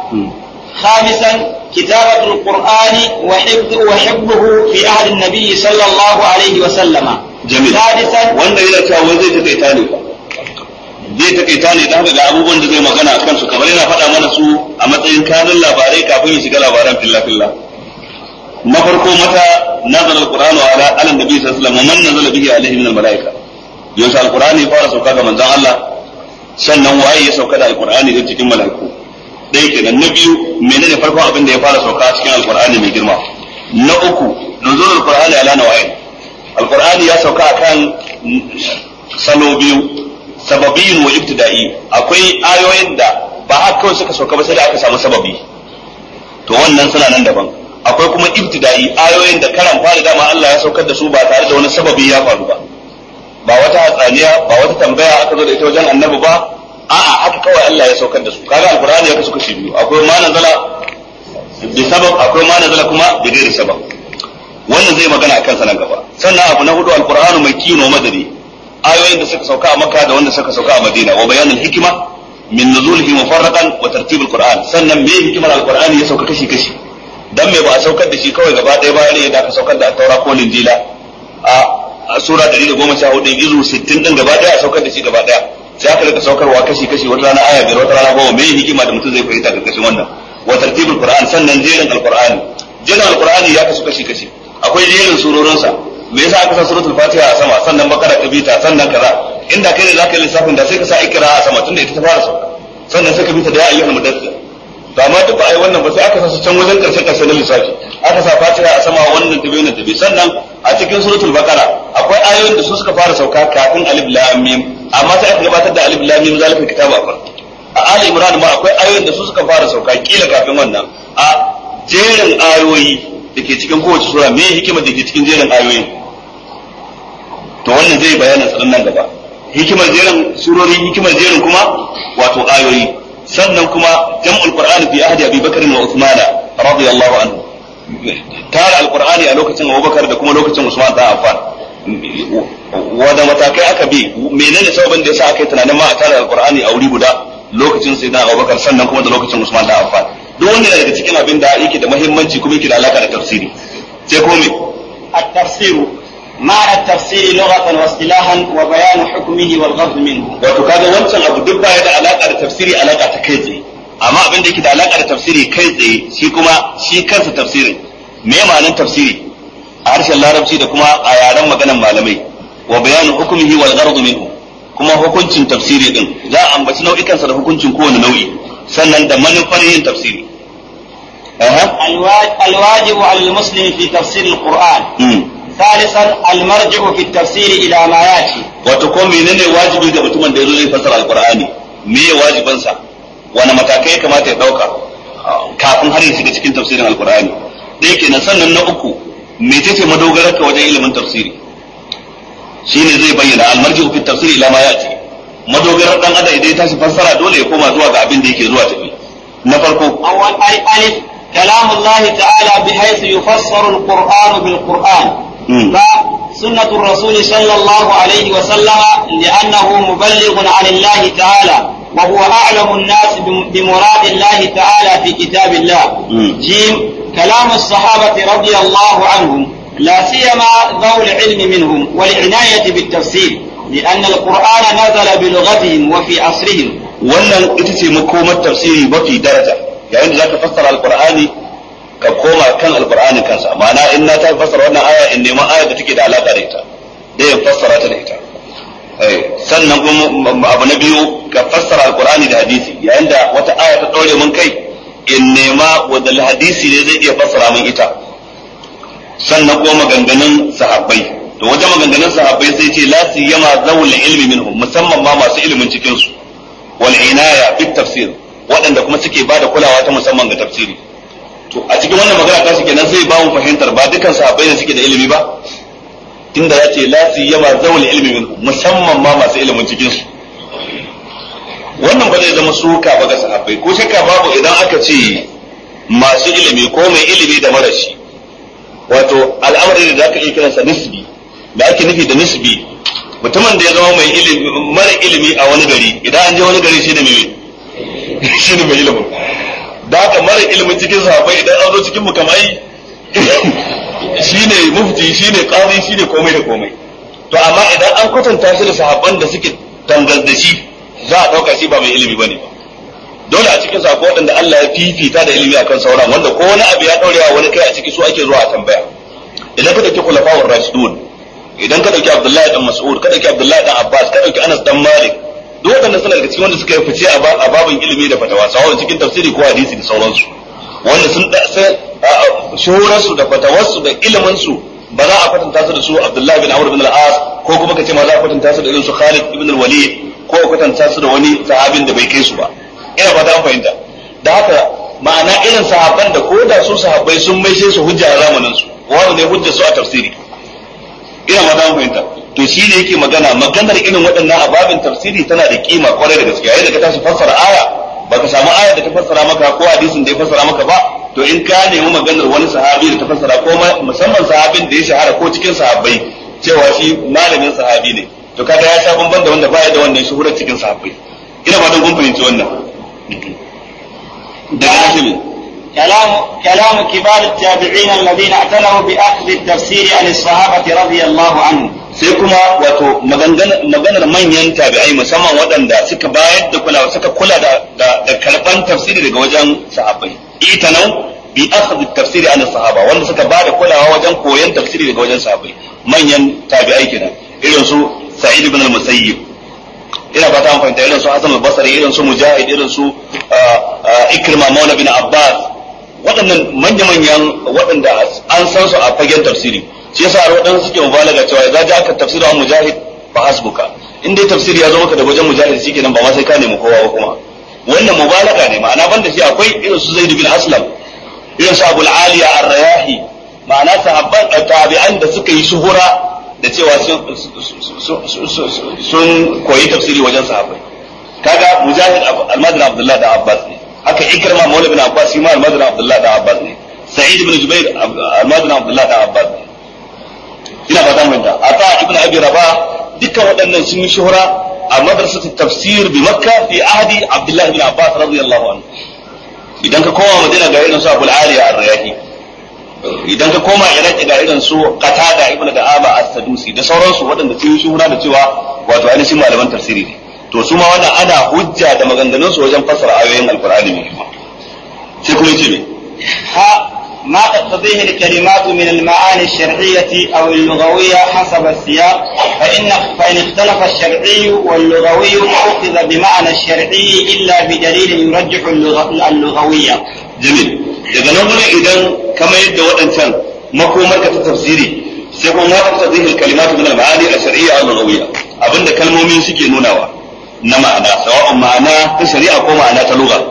خامسا كتابة القرآن وحفظ وحفظه في عهد النبي صلى الله عليه وسلم جميل سادسا wanda yana cewa wai zai takaita ne zai takaita ne dan ga abubuwan da zai magana akan su kamar yana faɗa mana su a matsayin kanun labarai kafin ya shiga labaran filla filla na farko mata nazala alqur'anu ala ala nabi sallallahu alaihi wasallam man nazala bihi alaihi min almalaika yaushe alqur'ani ya fara sauka ga manzon Allah sannan waye ya sauka da alqur'ani da cikin malaiku dai kenan na biyu menene farkon abin da ya fara sauka cikin alqur'ani mai girma na uku nuzul alqur'ani ala nawain alqur'ani ya sauka akan salo biyu sababiyin wa ibtida'i akwai ayoyin da ba haka kawai suka sauka ba sai da aka samu sababi to wannan suna nan daban akwai kuma ibtida'i ayoyin da karan fara dama Allah ya saukar da su ba tare da wani sababi ya faru ba ba wata hatsaniya ba wata tambaya aka zo da ita wajen annabi ba a'a haka kawai Allah ya saukar da su kaga alqur'ani ya kasu kashi biyu akwai ma nazala bi sabab akwai ma nazala kuma bi ghairi sabab wannan zai magana akan sa nan gaba sannan abu na hudu alqur'anu mai kino madani ayoyin da suka sauka a makka da wanda suka sauka a madina wa bayanul hikima min nuzulihi mufarraqan wa tartib alquran sannan me hikimar alqur'ani ya sauka kashi kashi dan me ba a saukar da shi kawai gaba ɗaya bayan ne da aka saukar da taura ko linjila a sura 114 izu 60 din gaba ɗaya a saukar da shi gaba ɗaya sai aka rika saukarwa kashi kashi wata rana aya biyar wata rana goma me hikima da mutum zai fahimta ga kashin wannan wa tartibul qur'an sannan jerin alqur'ani jerin alqur'ani ya kasu kashi kashi akwai jerin surorinsa me yasa aka sa suratul fatiha a sama sannan bakara ta bita sannan kaza inda kai ne zaka yi lissafin da sai ka sa ikra a sama tunda ita ta fara sauka sannan sai ka bita da ya ayyuhal mudaththir to amma duk ba ai wannan ba sai aka sa su can wajen karshe karshe na lissafi aka sa fatiha a sama wannan tabi wannan tabi sannan a cikin suratul bakara akwai ayoyin da su suka fara sauka kafin alif lam mim amma sai aka gabatar da alif lam mim zalika kitabu a farko a ali imran ma akwai ayoyin da su suka fara sauka kila kafin wannan a jerin ayoyi da ke cikin kowace sura me hikimar da ke cikin jerin ayoyin to wannan zai bayanin tsaron nan gaba hikimar jerin surori hikimar jerin kuma wato ayoyi sannan kuma jam'ul qur'ani fi ahdi abi bakr wa usman radiyallahu anhu tara alqur'ani a lokacin abubakar da kuma lokacin usman da affan wanda matakai aka bi menene sababin da yasa aka yi tunanin ma a tara alqur'ani a wuri guda lokacin sayyidina abubakar sannan kuma da lokacin usman da affan duk wanda daga cikin abin da yake da muhimmanci kuma yake da alaka da tafsiri sai ko me التفسير معنى التفسير لغة واصطلاحا وبيان حكمه والغرض منه wato kaga wancan abu duk baya da alaka da tafsiri alaka ta kai tsaye amma abin da yake da alaka da tafsiri kai tsaye shi kuma shi kansa tafsirin me ma'anar tafsiri a harshen larabci da kuma a yaren maganan malamai wa bayanu hukumihi wal gharad minhu kuma hukuncin tafsiri din za a ambaci nau'ikansa da hukuncin kowane nau'i sannan da manufar yin tafsiri الواجب على المسلم في تفسير القرآن ثالثا المرجع في التفسير إلى ما يأتي wato ko menene wajibi ga mutumin da yazo zai fassara alqur'ani me ya wajibansa wani matakai ya kamata ya dauka kafin har ya shiga cikin tafsirin alqur'ani dai kenan sannan na uku mecece madogarar ka wajen ilimin tafsiri shine zai bayyana almarji'u fi tafsiri ila ma yati madogarar dan adam idan ya tashi fassara dole ya koma zuwa ga abin da yake zuwa tafi na farko أول ألف كلام الله تعالى بحيث يفسر القرآن بالقرآن مم. سنة الرسول صلى الله عليه وسلم لأنه مبلغ عن الله تعالى وهو أعلم الناس بم- بمراد الله تعالى في كتاب الله مم. جيم كلام الصحابة رضي الله عنهم لا سيما ذوي العلم منهم والعناية بالتفسير لأن القرآن نزل بلغتهم وفي عصرهم wannan ita ce makomar tafsiri mafi daraja yayin da zaka fassara alqur'ani ka koma kan alqur'ani kansa ma'ana in na ta fassara wannan aya in neman aya da take da alaka da ita da ya fassara ta da ita eh sannan kuma abu na biyu ka fassara alqur'ani da hadisi yayin da wata aya ta dore mun kai in nema wanda hadisi ne zai iya fassara min ita sannan kuma maganganun sahabbai to wajen maganganun sahabbai sai ce la siyama zawul ilmi minhum musamman ma masu ilimin cikin su wal inaya bit tafsir waɗanda kuma suke bada kulawa ta musamman ga tafsiri to a cikin wannan magana ta kenan sai ba mu fahimtar ba dukkan sahabbai ne suke da ilimi ba tunda ya ce la siyama zawul ilmi minhum musamman ma masu ilimin cikin su wannan ba zai zama suka ba ga sahabbai ko shakka babu idan aka ce masu ilimi ko mai ilimi da marashi wato al'amari da zaka iya kiransa nisbi da ake nufi da nisbi mutumin da ya zama mai ilimi mara ilimi a wani gari idan an je wani gari shi ne mai shi ne mai ilimin da haka mara ilimin cikin sahabbai idan an zo cikin mukamai shi ne mufti shi ne qadi shi ne komai da komai to amma idan an kwatanta shi da sahabban da suke tangal da shi za a dauka shi ba mai ilimi bane ba dole a cikin sako waɗanda Allah ya fifita da ilimi akan sauran wanda ko wani abu ya ɗaurewa wani kai a a ciki su ake zuwa a tambaya idan ka dauki khulafa'ur rashidun idan ka dauki Abdullahi dan Mas'ud ka dauki Abdullahi dan Abbas ka dauki Anas dan Malik duk waɗannan suna daga cikin wanda suka yi fice a babin ilimi da fatawa sawa cikin tafsiri ko hadisi da sauransu wanda sun da shuhurarsu da fatawarsu da ilimin su ba za a kwatanta su da su Abdullahi bin Amr bin al-As ko kuma kace ma za a kwatanta su da irin su Khalid ibn al-Walid ko a kwatanta su da wani sahabin da bai kai su ba ina fata an fahimta da haka ma'ana irin sahabban da ko da su sahabbai sun maishe su hujja a zamanin su wani ne hujja su a tafsiri ina fata an fahimta to shi ne yake magana maganar irin waɗannan ababin tafsiri tana da kima kwarai da gaskiya yayin da ka tashi fassara aya baka samu aya da ta fassara maka ko hadisin da ya fassara maka ba to in ka nemi maganar wani sahabi da ta fassara ko musamman sahabin da ya shahara ko cikin sahabbai cewa shi malamin sahabi ne to kaga ya sha bamban da wanda baya da wannan shuhurar cikin sahabbai ina fatan kun fahimci wannan daga shi كلام كلام كبار التابعين الذين اعتنوا باخذ التفسير عن الصحابه رضي الله عنهم sai kuma wato maganar manyan tabi'ai musamman waɗanda suka bayar da kulawa suka kula da da karban tafsiri daga wajen sahabbai itanau bi akhd tafsiri an sahaba wanda suka ba da kulawa wajen koyon tafsiri daga wajen sahabbai manyan tabi'ai kenan irin su sa'id ibn al-musayyib ina fata an fahimta irin su hasan al-basri irin su mujahid irin su ikrima maula bin abbas waɗannan manya-manyan waɗanda an san su a fagen tafsiri shi yasa waɗansu suke mubalaga cewa idza ja'aka tafsiru an mujahid fa hasbuka in dai tafsiri ya zo maka da wajen mujahid shikenan ba ma sai ka nemi kowa ba kuma wannan mubalaga ne ma'ana banda shi akwai irin su zaid bin aslam irin su abul aliya ar-rayahi ma'ana sahabban tabi'an da suka yi shuhura da cewa sun koyi tafsiri wajen sahabbai kaga mujahid almadin abdullah da abbas ne haka ikrama maula bin abbas shi ma almadin abdullah da abbas ne sa'id ibn jubair almadin abdullah da abbas ne ina fata mun da ata ibn abi rabah dukkan waɗannan sun yi shuhura a madrasat tafsir bi makka fi ahdi abdullah ibn abbas radiyallahu anhu idan ka koma madina ga irin su abul aliya ar-rayahi idan ka koma iraki ga irin su qatada ibn da'ama as-sadusi da sauransu waɗanda sun yi shuhura da cewa wato ainihin malaman tafsiri ne to su ma wannan ana hujja da maganganun su wajen fassara ayoyin alqur'ani mai kuma sai kuma yace ne ha ما تقتضيه الكلمات من المعاني الشرعية أو اللغوية حسب السياق فإن فإن اختلف الشرعي واللغوي أخذ بمعنى الشرعي إلا بدليل يرجح اللغوية. جميل. daga nan wurin idan kama yadda waɗancan makomar ka ta tafsiri sai kuma ma ta zihil kalimatu min al-ma'ani al-shar'iyya al-lughawiyya abinda kalmomi suke nunawa na ma'ana sawa'un ma'ana ta shari'a ko ma'ana ta lugha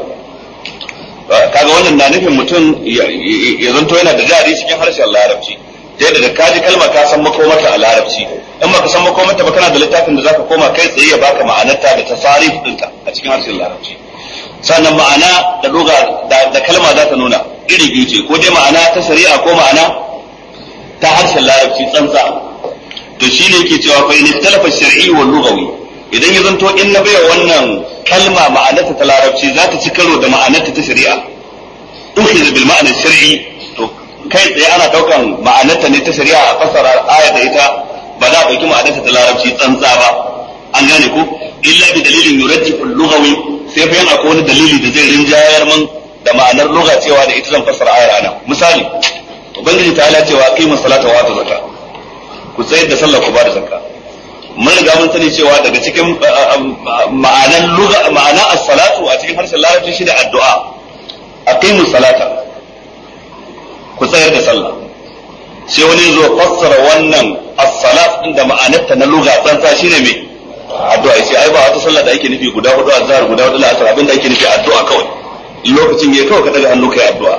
kaga wannan na nufin mutum ya zanto yana da jari cikin harshen larabci ta yadda da kaji kalma ka san makomarta a larabci in baka san makomarta ba kana da littafin da zaka koma kai tsaye ya baka ma'anarta da tasarif ɗinta a cikin harshen larabci sannan ma'ana da lugha da kalma za ta nuna iri biyu ce ko dai ma'ana ta shari'a ko ma'ana ta harshen larabci tsantsa to shi ne yake cewa fa in ikhtalafa shar'i wal lughawi idan ya zanto in na baiwa wannan kalma ma'anarta ta larabci za ta ci karo da ma'anarta ta shari'a ukhiz bil ma'ana shar'i to kai tsaye ana daukan ma'anarta ne ta shari'a a fasara aya da ita ba za a dauki ma'anarta ta larabci tsantsa ba an gane ko illa bi dalilin yurajjihu al-lughawi sai fa yana akwai wani dalili da zai rinjayar man da ma'anar lugha cewa da ita zan fassara ayar ana misali ubangiji ta ala cewa qimu salata wa atu zakka ku tsayar da sallah ku ba da zakka mun riga mun sani cewa daga cikin ma'anan lugha ma'ana as-salatu a cikin harshen larabci shi da addu'a aqimu salata ku tsayar da sallah sai wani zo fassara wannan as-salat din da ma'anarta na lugha tsantsa shine me addu'a sai ai ba wata sallah da ake nufi guda hudu azhar guda hudu la'asar abinda ake nufi addu'a kawai lokacin ya kawai ka daga hannu kai addu'a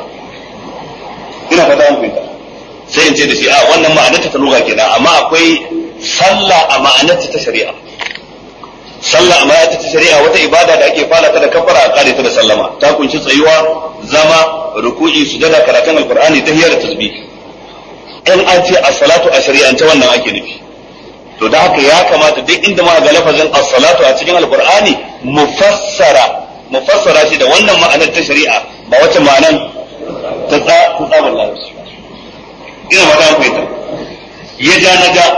ina fata an fahimta sai in ce da shi a wannan ma'anarta ta lugha kenan amma akwai sallah a ma'anarta ta shari'a sallah a ma'anarta ta shari'a wata ibada da ake fara ta da kafara a kare ta da sallama ta kunshi tsayuwa zama ruku'i sujada karatun alqur'ani tahiyya da tasbih in an ce as-salatu a shari'ance wannan ake nufi to da haka ya kamata duk inda ma ga lafazin as-salatu a cikin alqur'ani mufassara mufassara shi da wannan ma'anar ta shari'a ba wacce ma'anar ta tsabar larabci ina ba ta fahimta ya ja na ga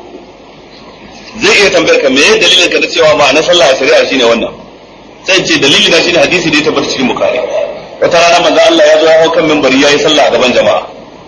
zai iya tambayar ka meye dalilin ka da cewa ma'anar sallah a shari'a shine wannan sai ce dalili na shine hadisi da ya tabbata cikin bukari wata rana manzo Allah ya zo ya hau kan minbari yayi sallah a gaban jama'a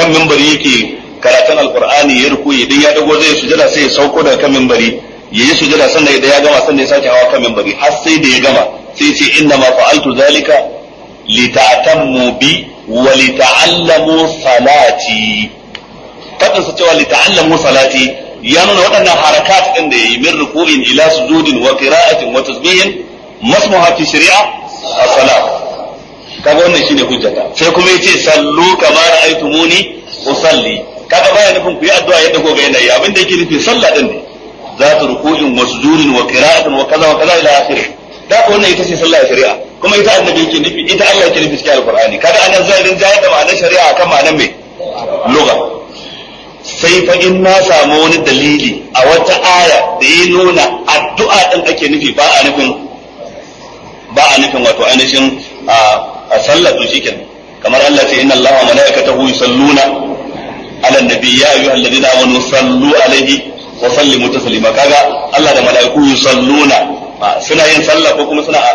kan mimbari yake karatun alqur'ani ya ruku idan ya dago zai sujada sai ya sauko daga kan mimbari ya yi sujada sannan idan ya gama sannan ya sake hawa kan mimbari har sai da ya gama sai ce inna ma fa'altu zalika lita'tammu bi wa lita'allamu salati fadin sa cewa lita'allamu salati ya nuna waɗannan harakat din da yayi min ruku'in ila sujudin wa qira'atin wa tasbihin masmuha fi shari'a as-salat kaga wannan shine hujjata sai kuma yace sallu kama ra'aytumuni usalli kaga baya nufin ku yi addu'a yadda ko ga yanayi abin da yake nufi sallah din ne za ta ruku'in wa sujudin wa qira'atin wa kaza wa kaza ila akhirih da ko wannan ita ce sallah shari'a kuma ita annabi yake nufi ita Allah yake nufi cikin alqur'ani kaga anan zai rinja da ma'anar shari'a akan ma'anar me lugha sai fa in na samu wani dalili a wata aya da ya nuna addu'a din ake nufi ba a nufin ba a nufin wato ainihin a sallah to shikenan kamar Allah ce inna Allah wa malaikatahu yusalluna ala nabi ya ayyuhal ladina amanu sallu alaihi wa sallimu taslima kaga Allah da malaiku yusalluna suna yin sallah ko kuma suna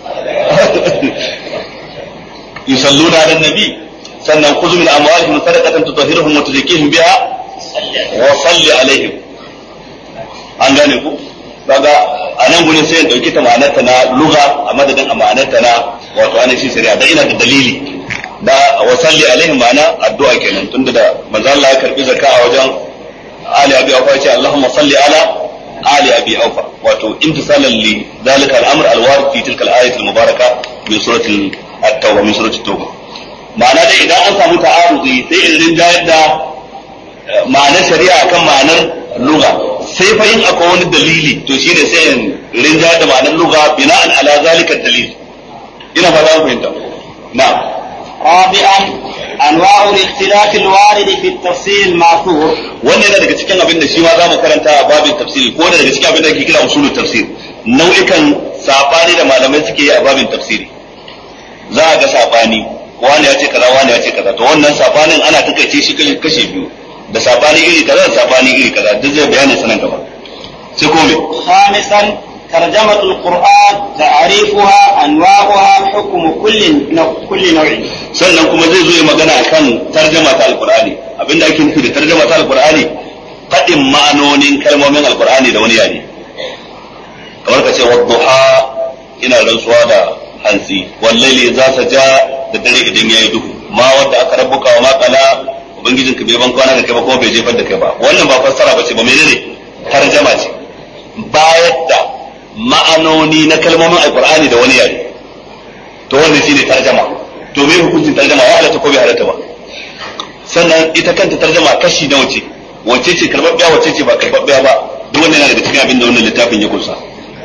yusalluna ala nabi sannan khudh min amwalihim sadaqatan tutahhiruhum wa tuzakkihim biha wa salli alaihim an gane ku kaga a nan gurin sai in dauki ta ma'anarta na lugha a madadin a ma'anarta na wato ainihin shari'a da ina da dalili da wa salli alaihim ma'ana addu'a kenan tunda da manzo Allah ya karbi zakka a wajen ali abi aufa ya ce Allahumma salli ala ali abi aufa wato imtisalan li zalika al-amr al-warid fi tilka al-ayat al-mubaraka min surati at-tauba min surati at-tauba ma'ana dai idan an samu ta'arudi sai in rinjayar da ma'anar shari'a kan ma'anar lugha sai fa in akwai wani dalili to shine sai in rinja da ma'anar lugha bina'an ala zalika dalil ina ba za ku fahimta na'am رابعا انواع الاختلاف الوارد في التفسير الماثور wannan yana daga cikin abin da shi ma zamu karanta a babin tafsiri ko daga cikin abin da ake kira usulul tafsir nau'ikan sabani da malamai suke yi a babin tafsiri za a ga sabani wani ya ce kaza wani ya ce kaza to wannan sabanin ana takaice shi kashe biyu da sabani iri kaza da sabani iri kaza duk zai bayani sanan gaba sai ko me خامسا ترجمة القرآن تعريفها أنواعها حكم كل نوع كل نوع sannan kuma zai zo ya magana akan tarjama ta alqur'ani abinda ake nufi da tarjama ta alqur'ani fadin ma'anonin kalmomin alqur'ani da wani yare kamar ka ce wadduha ina rantsuwa da hantsi wallahi za sa ja da dare idan yayi duhu ma wanda aka rabbuka wa ma qala ubangijinka bai ban kwana da kai ba kuma bai jefar da kai ba wannan ba fassara ba ce ba menene tarjama ce bayar da ma'anoni na kalmomin alqur'ani da wani yare to wannan shine tarjama to me hukuncin tarjama ya halatta ko bai halatta ba sannan ita kanta tarjama kashi na wace wace ce karbabbiya wace ce ba karbabbiya ba duk wannan yana daga cikin abin da wannan littafin ya kunsa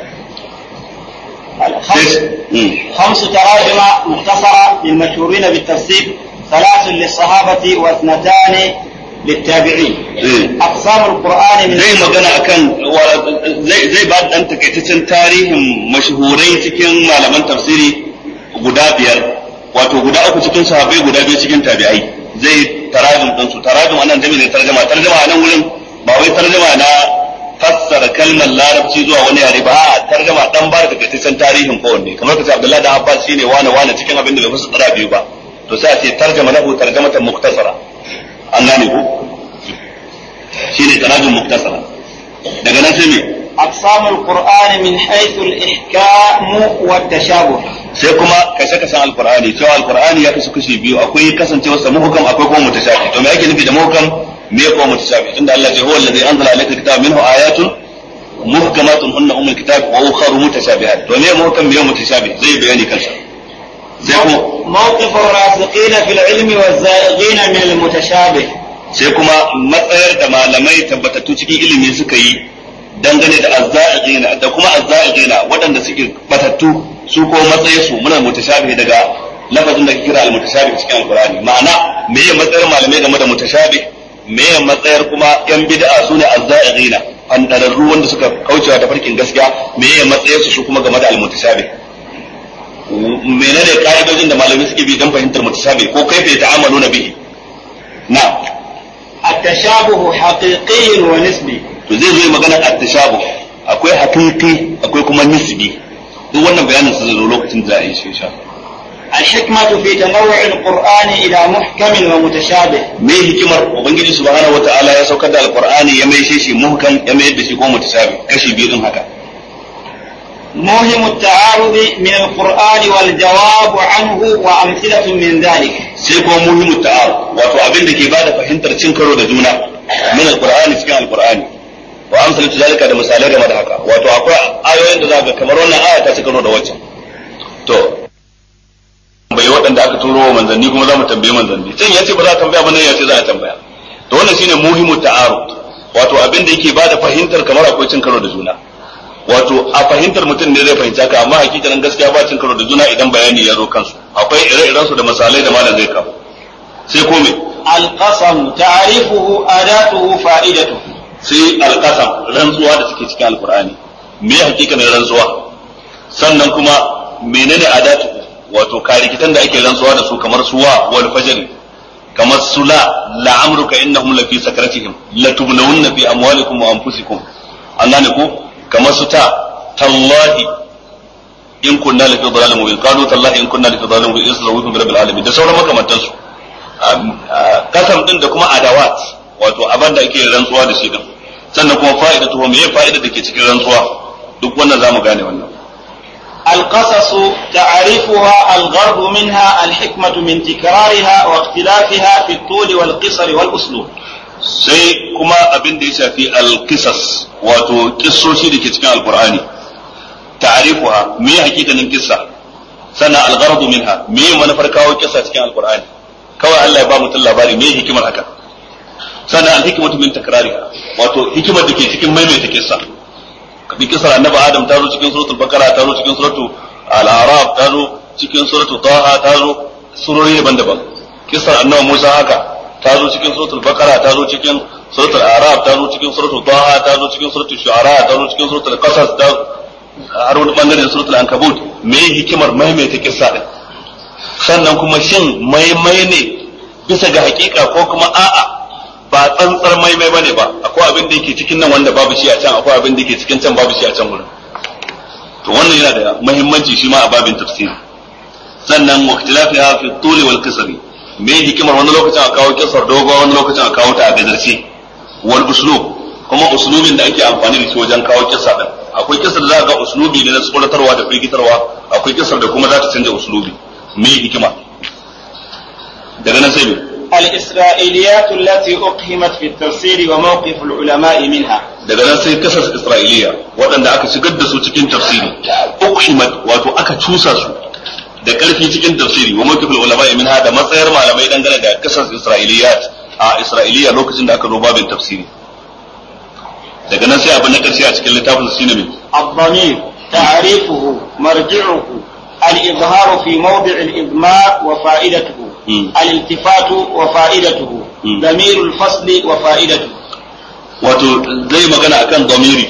الخمس خمس تراجم مختصرة للمشهورين بالتفسير ثلاث للصحابة واثنتان للتابعين أقسام القرآن من zai magana akan zai zai ba dan takaitaccen tarihin mashhurai cikin malaman tafsiri guda biyar wato guda uku cikin sahabbai guda biyu cikin tabi'ai zai tarajum din su tarajum anan da ne tarjuma tarjuma anan wurin ba wai tarjuma na fassara kalmar larabci zuwa wani yare ba a tarjuma dan ba da takaitaccen tarihin kowanne kamar kace Abdullahi da Abbas shine wani wani cikin abin da bai fassara biyu ba to sai a ce tarjuma lahu tarjamatan muktasara an gane ku shine tarajum muktasara daga nan sai me أقسام القرآن من حيث الإحكام والتشابه sai kuma kashe kashen alqur'ani cewa alqur'ani ya kasu kashi biyu akwai kasancewa sa muhkam akwai kuma mutashabi to me yake nufi da muhkam me kuma mutashabi tunda Allah ya huwa allazi anzala alayka kitaba minhu ayatun muhkamatun hunna ummul kitab wa ukharu mutashabihat to me muhkam me mutashabi zai bayani kansa sai kuma موقف الراسخين في العلم والزائغين من المتشابه sai kuma matsayar da malamai tabbatattu cikin ilimi suka yi dangane da azza'ina da kuma azza'ina waɗanda suke batattu su ko matsayin su muna mutashabih daga lafazin da kira al-mutashabih cikin alqur'ani ma'ana me ya matsayar malamai game da mutashabih me ya matsayar kuma yan bid'a sune azza'ina fandararru wanda suka kaucewa ta farkin gaskiya me ya matsayar su su kuma game da al-mutashabih menene ka'idojin da malamai suke bi don fahimtar mutashabih ko kaifa ta'amaluna bihi na'am التشابه حقيقي ونسبي to zai zo magana at-tashabu akwai haqiqi akwai kuma nisbi duk wannan bayanin sa zai zo lokacin da za a yi shi insha الحكمة في تنوع القرآن إلى محكم ومتشابه me hikimar ubangiji subhanahu wataala ya saukar da alqur'ani ya maishe shi muhkam ya mayar da shi ko mutashabi kashi biyu din haka موهم التعارض من القرآن والجواب عنه وأمثلة من ذلك sai kuma muhimmu ta'arud wato abin da ke bada fahimtar cin karo da juna min alqur'ani cikin alqur'ani wa amsalatu zalika da misalai game da haka wato akwai ayoyin da zaka kamar wannan aya ta ci karo da waccan to bai waɗanda aka turo wa manzanni kuma za mu tambaye manzanni can ya ce ba za a tambaya ba nan ya ce za a tambaya to wannan shine muhimmu ta'arud wato abin da yake bada fahimtar kamar akwai cin karo da juna wato a fahimtar mutum ne zai fahimci haka amma hakikanin gaskiya ba cin karo da juna idan bayani ya zo kansu akwai ire-iren su da misalai da malam zai kawo sai ko me القسم تعريفه أداته فائدته sai alqasam rantsuwa da suke cikin alqur'ani me hakikanin rantsuwa sannan kuma menene adatu wato karikitan da ake rantsuwa da su kamar suwa wal fajr kamar sula la'amruka innahum lafi sakratihim latublawunna fi amwalikum wa anfusikum an gane ko kamar su ta tallahi in kunna lafi dhalalin mubin qalu tallahi in kunna lafi dhalalin mubin islahu bi rabbil alamin da sauran makamantan su kasam din da kuma adawat wato abin da ake rantsuwa da shi din sannan kuma fa'ida to me fa'ida da ke cikin rantsuwa duk wannan zamu gane wannan القصص تعريفها الغرض منها الحكمة من تكرارها واختلافها في الطول والقصر والأسلوب sai kuma abin da ya shafi alkisas wato kissoshi da ke cikin alkur'ani ta'arifuha me hakikanin kissa sana algharadu minha me manufar kawo kissa cikin alkur'ani kawai Allah ya ba mutum labari me hikimar haka sana alhikmatu min takrariha wato hikimar da ke cikin maimaita kissa kabi kissar annabi adam ta zo cikin suratul bakara ta zo cikin suratul al-araf ta zo cikin suratul taha ta zo surori daban-daban kissar annabi musa haka ta zo cikin suratul bakara ta zo cikin suratul araf ta zo cikin suratul taha ta zo cikin suratul shu'ara ta zo cikin suratul qasas ta har wani bangaren suratul ankabut me hikimar maimaita kissa din sannan kuma shin maimai ne bisa ga hakika ko kuma a'a ba tsantsar maimai bane ba akwai abin da yake cikin nan wanda babu shi a can akwai abin da yake cikin can babu shi a can wurin to wannan yana da muhimmanci shi ma a babin tafsiri sannan waqtilafiha fi tuli wal kasri me hikimar wani lokacin a kawo kisar dogo wani lokacin a kawo ta a gajarce wal uslub kuma uslubin da ake amfani da shi wajen kawo kisa din akwai kisar da za ga uslubi ne na tsoratarwa da firgitarwa akwai kisar da kuma za ta canja uslubi me hikima daga nan sai me الإسرائيليات التي أقهمت في التفسير وموقف العلماء منها daga nan sai kasar isra'iliya waɗanda aka shigar da su cikin tafsiri ukhimat wato aka cusa su da ƙarfi cikin tafsiri wa mawqifil ulama minha da matsayar malamai dangane da kasar isra'iliyat a isra'iliya lokacin da aka zo babin tafsiri daga nan sai abu na ƙarshe a cikin littafin shine mai الضمير تعريفه مرجعه الإظهار في موضع الإضمار وفائدته مم. الالتفات وفائدته مم. ضمير الفصل وفائدته wato zai magana akan domiri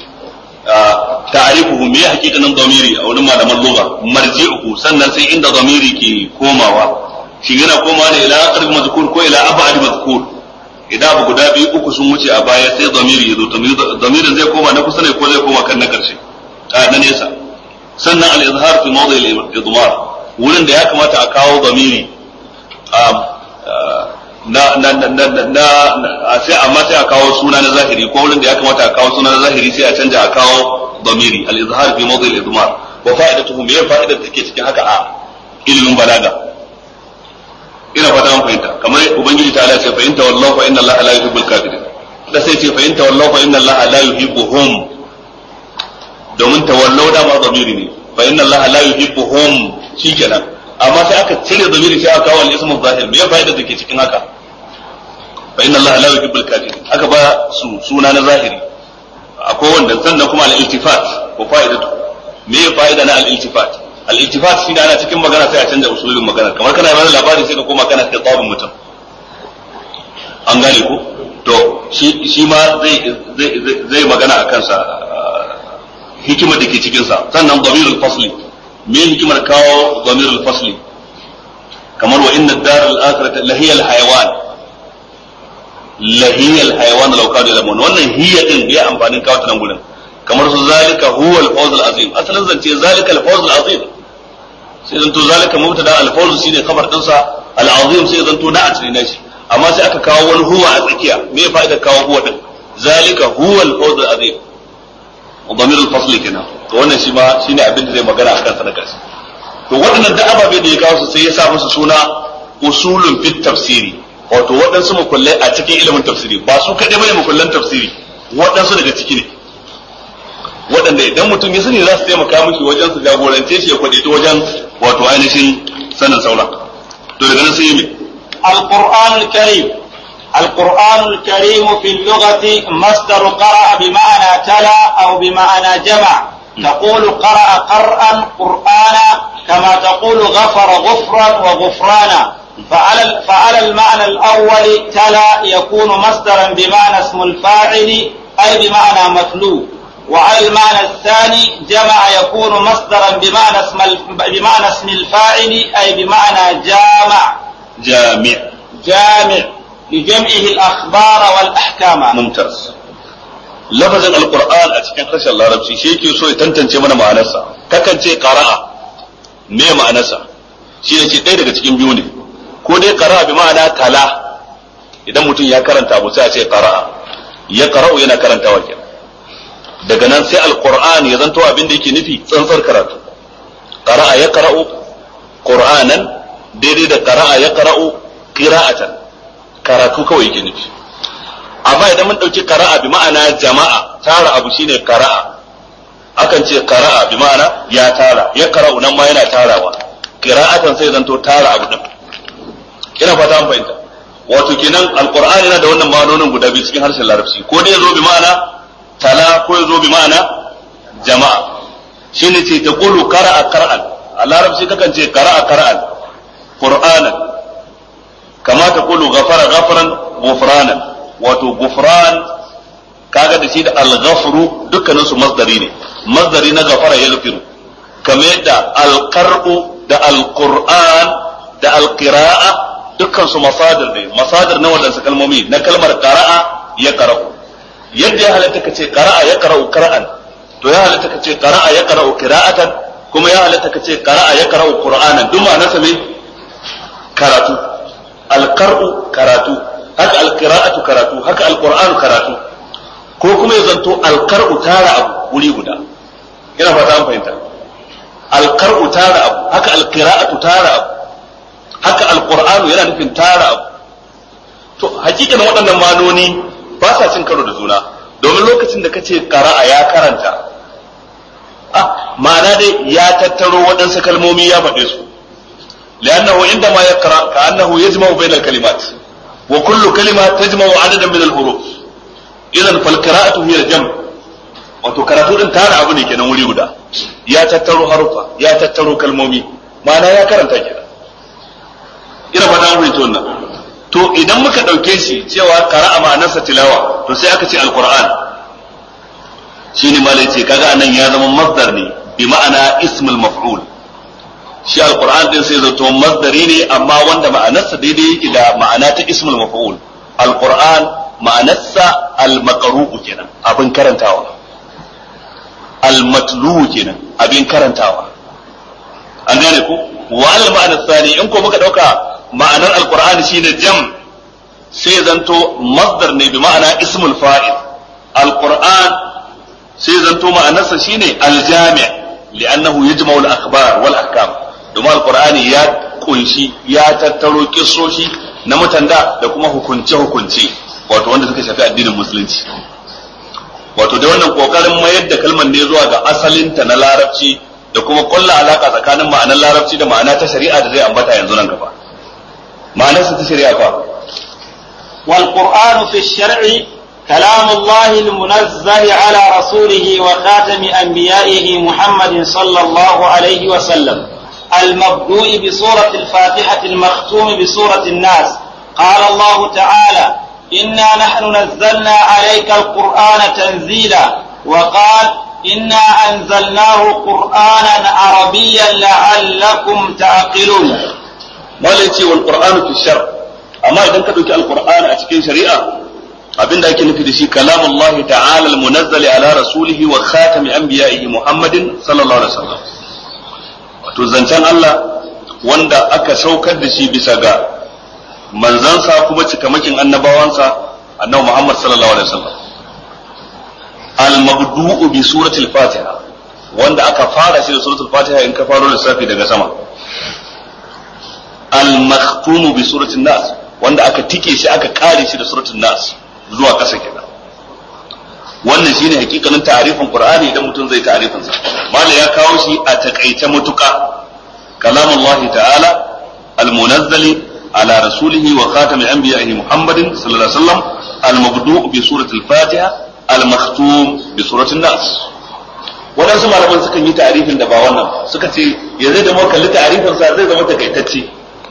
ta'arifuhu me hakikanin domiri a wurin malaman lugha marji'uhu sannan sai inda domiri ke komawa shi yana komawa ne ila aqrab mazkur ko ila ab'ad mazkur idan abu guda biyu uku sun wuce a baya sai domiri ya zo domirin zai koma na kusa ne ko zai koma kan na karshe a na nesa sannan al-izhar fi mawdi al-idmar wurin da ya kamata a kawo domiri na na na na na na sai amma sai a kawo suna na zahiri ko wurin da ya kamata a kawo suna na zahiri sai a canja a kawo damiri al-izhar fi mawdi al-idmar wa fa'idatuhu me fa'idar take cikin haka a ilimin balaga ina fata an fahimta kamar ubangiji ta Allah ce fa in tawallahu fa inna Allah la yuhibbul kafirin da sai ce fa in tawallahu fa inna Allah la yuhibbuhum domin tawallau da ma damiri ne fa inna Allah la yuhibbuhum shikenan amma sai aka cire damiri sai aka kawo al-ismu zahir me fa'idar take cikin haka fa inna Allah la yuhibbul kafirin aka ba su suna na zahiri akwai wanda sannan kuma al-iltifat ko fa'idatu me ya fa'ida na al-iltifat al-iltifat shi ana cikin magana sai a canza usulin magana kamar kana mana labari sai ka koma kana khitabin mutum an gane ko to shi shi ma zai zai zai magana akan sa hikimar da ke cikin sa sannan damirul fasli me hikimar kawo damirul fasli kamar wa inna ad-dar al-akhirata lahiyal hayawan lahiyal hayawan law kanu yalamun wannan hiya din bai amfanin kawo ta nan gurin kamar su zalika huwa al-fawz al-azim asalin zance zalika al-fawz al-azim sai zanto zalika mubtada al-fawz shine khabar dinsa al-azim sai zanto na atri na shi amma sai aka kawo wani huwa a tsakiya me fa'ida kawo huwa din zalika huwa al-fawz al-azim ضمير الفصل kenan to wannan shi ma shine abin da zai magana akan sa na karshe to waɗannan da ababe da ya kawo su sai ya sa musu suna usulun fit tafsiri wato waɗansu mukullai a cikin ilimin tafsiri ba su kaɗai bane mukullan tafsiri waɗansu daga ciki ne waɗanda idan mutum ya sani za su taimaka mishi wajen su jagorance shi ya kwadaito wajen wato ainihin sanin sauran to daga nan sai yi القرآن الكريم القرآن الكريم في اللغة مصدر قرأ بمعنى تلا أو بمعنى جمع تقول قرأ قرأ قرآنا كما تقول غفر غفرا وغفرانا فعلى فعلى المعنى الأول تلا يكون مصدرا بمعنى اسم الفاعل أي بمعنى متلو وعلى المعنى الثاني جمع يكون مصدرا بمعنى اسم بمعنى اسم الفاعل أي بمعنى جامع جامع جامع لجمعه الأخبار والأحكام ممتاز لفظ القرآن أتكلم خشى الله ربشي شيء كي يسوي تنتن من معنسا ككن شيء قراءة me ma'anarsa shi ne ce ɗaya daga cikin biyu ne ko dai qara'a bi ma'ana tala idan mutum ya karanta abu sai a ce qara'a ya qara'u yana karantawa kenan daga nan sai alqur'ani ya zanto abin da yake nufi tsantsar karatu qara'a ya qara'u qur'anan daidai da qara'a ya qara'u qira'atan karatu kawai yake nufi amma idan mun dauki qara'a bi ma'ana jama'a tara abu shine qara'a akan ce qara'a bi ma'ana ya tara ya qara'u nan ma yana tarawa qira'atan sai zanto tara abu din ina fata an fahimta wato kenan alqur'ani yana da wannan ma'anonin guda biyu cikin harshen larabci ko dai zo bi ma'ana tala ko zo bi ma'ana jama'a shine ce ta qulu qara'a qara'an a larabci kakan ce qara'a qara'an qur'anan kama ta qulu ghafara ghafaran ghufranan wato ghufran kaga da shi da al-ghafru dukkanin su masdari ne masdari na ghafara yaghfiru kamar yadda al-qar'u da al-qur'an da al-qira'a dukkan su masadir ne masadir na wadansu kalmomi na kalmar qara'a ya qara'u yadda ya halatta ka ce qara'a ya qara'u qira'an to ya halatta ka ce qara'a ya qara'u qira'atan kuma ya halatta ka ce qara'a ya qara'u qur'anan duk ma'anarsa ne karatu al-qar'u karatu haka al-qira'atu karatu haka al-qur'anu karatu ko kuma ya zanto al-qar'u tara abu wuri guda ina fata an fahimta al-qar'u tara abu haka al-qira'atu tara abu haka alqur'anu yana nufin tara abu to hakikan waɗannan manoni ba sa cin karo da juna domin lokacin da kace qara'a ya karanta ah ma'ana dai ya tattaro waɗansu kalmomi ya faɗe su لأنه عندما يقرأ كأنه يجمع بين الكلمات وكل كلمة تجمع عددا من الحروف إذا فالقراءة هي الجمع wato karatu din tara abu ne kenan wuri guda ya tattaro harufa ya tattaro kalmomi ma'ana ya karanta kenan ina fata an fahimci wannan to idan muka ɗauke shi cewa qara'a ma'anarsa tilawa to sai aka ce alquran shine malai ce kaga anan ya zama masdar ne bi ma'ana ismul maf'ul shi alquran din sai zato masdari ne amma wanda ma'anarsa daidai yake da ma'ana ta ismul maf'ul alquran ma'anarsa almaqru'u kenan abin karantawa almatlu kenan abin karantawa an gane ko wa al ma'ana tsani in ko muka dauka ma'anar alqur'ani shine jam sai zanto masdar ne bi ma'ana ismul fa'il alqur'an sai zanto ma'anarsa shine aljami' li'annahu yajma'u al-akhbar wal ahkam domin alqur'ani ya kunshi ya tattaro kissoshi na mutanda da kuma hukunce hukunce wato wanda suka shafi addinin musulunci wato da wannan kokarin mayar da kalmar ne zuwa ga asalinta na larabci da kuma kulla alaka tsakanin ma'anar larabci da ma'ana ta shari'a da zai ambata yanzu nan gaba ma'anarsa ta shari'a fa والقرآن في الشرع كلام الله المنزل على رسوله وخاتم أنبيائه محمد صلى الله عليه وسلم المبدوء بسورة الفاتحة المختوم بسورة الناس قال الله تعالى إنا نحن نزلنا عليك القرآن تنزيلا وقال إنا أنزلناه قرآنا عربيا لعلكم تعقلون ما ليتي والقرآن في الشرع amma idan ka ɗauki alqur'ani a cikin shari'a abinda ake nufi da shi kalamullahi ta'ala almunazzali ala rasulihi wa khatami anbiya'ihi muhammadin sallallahu alaihi wasallam wato zancen Allah wanda aka saukar da shi bisa ga manzansa kuma cikamakin annabawansa annabi Muhammad sallallahu alaihi wasallam al-mabdu'u bi suratul fatiha wanda aka fara shi da suratul fatiha in ka faro lissafi daga sama al-makhtumu bi suratul nas wanda aka tike shi aka kare shi da suratul nas zuwa ƙasa kenan wannan shine hakikanin ta'arifin qur'ani idan mutum zai ta'arifin sa malai ya kawo shi a takaice mutuka kalamullahi ta'ala al-munazzali على رسوله وخاتم أنبيائه محمد صلى الله عليه وسلم المبدوء بسورة الفاتحة المختوم بسورة الناس waɗansu malaman sukan yi ta'arifin da ba wannan suka ce ya zai da kalli ta'arifin sa zai zama takaitacce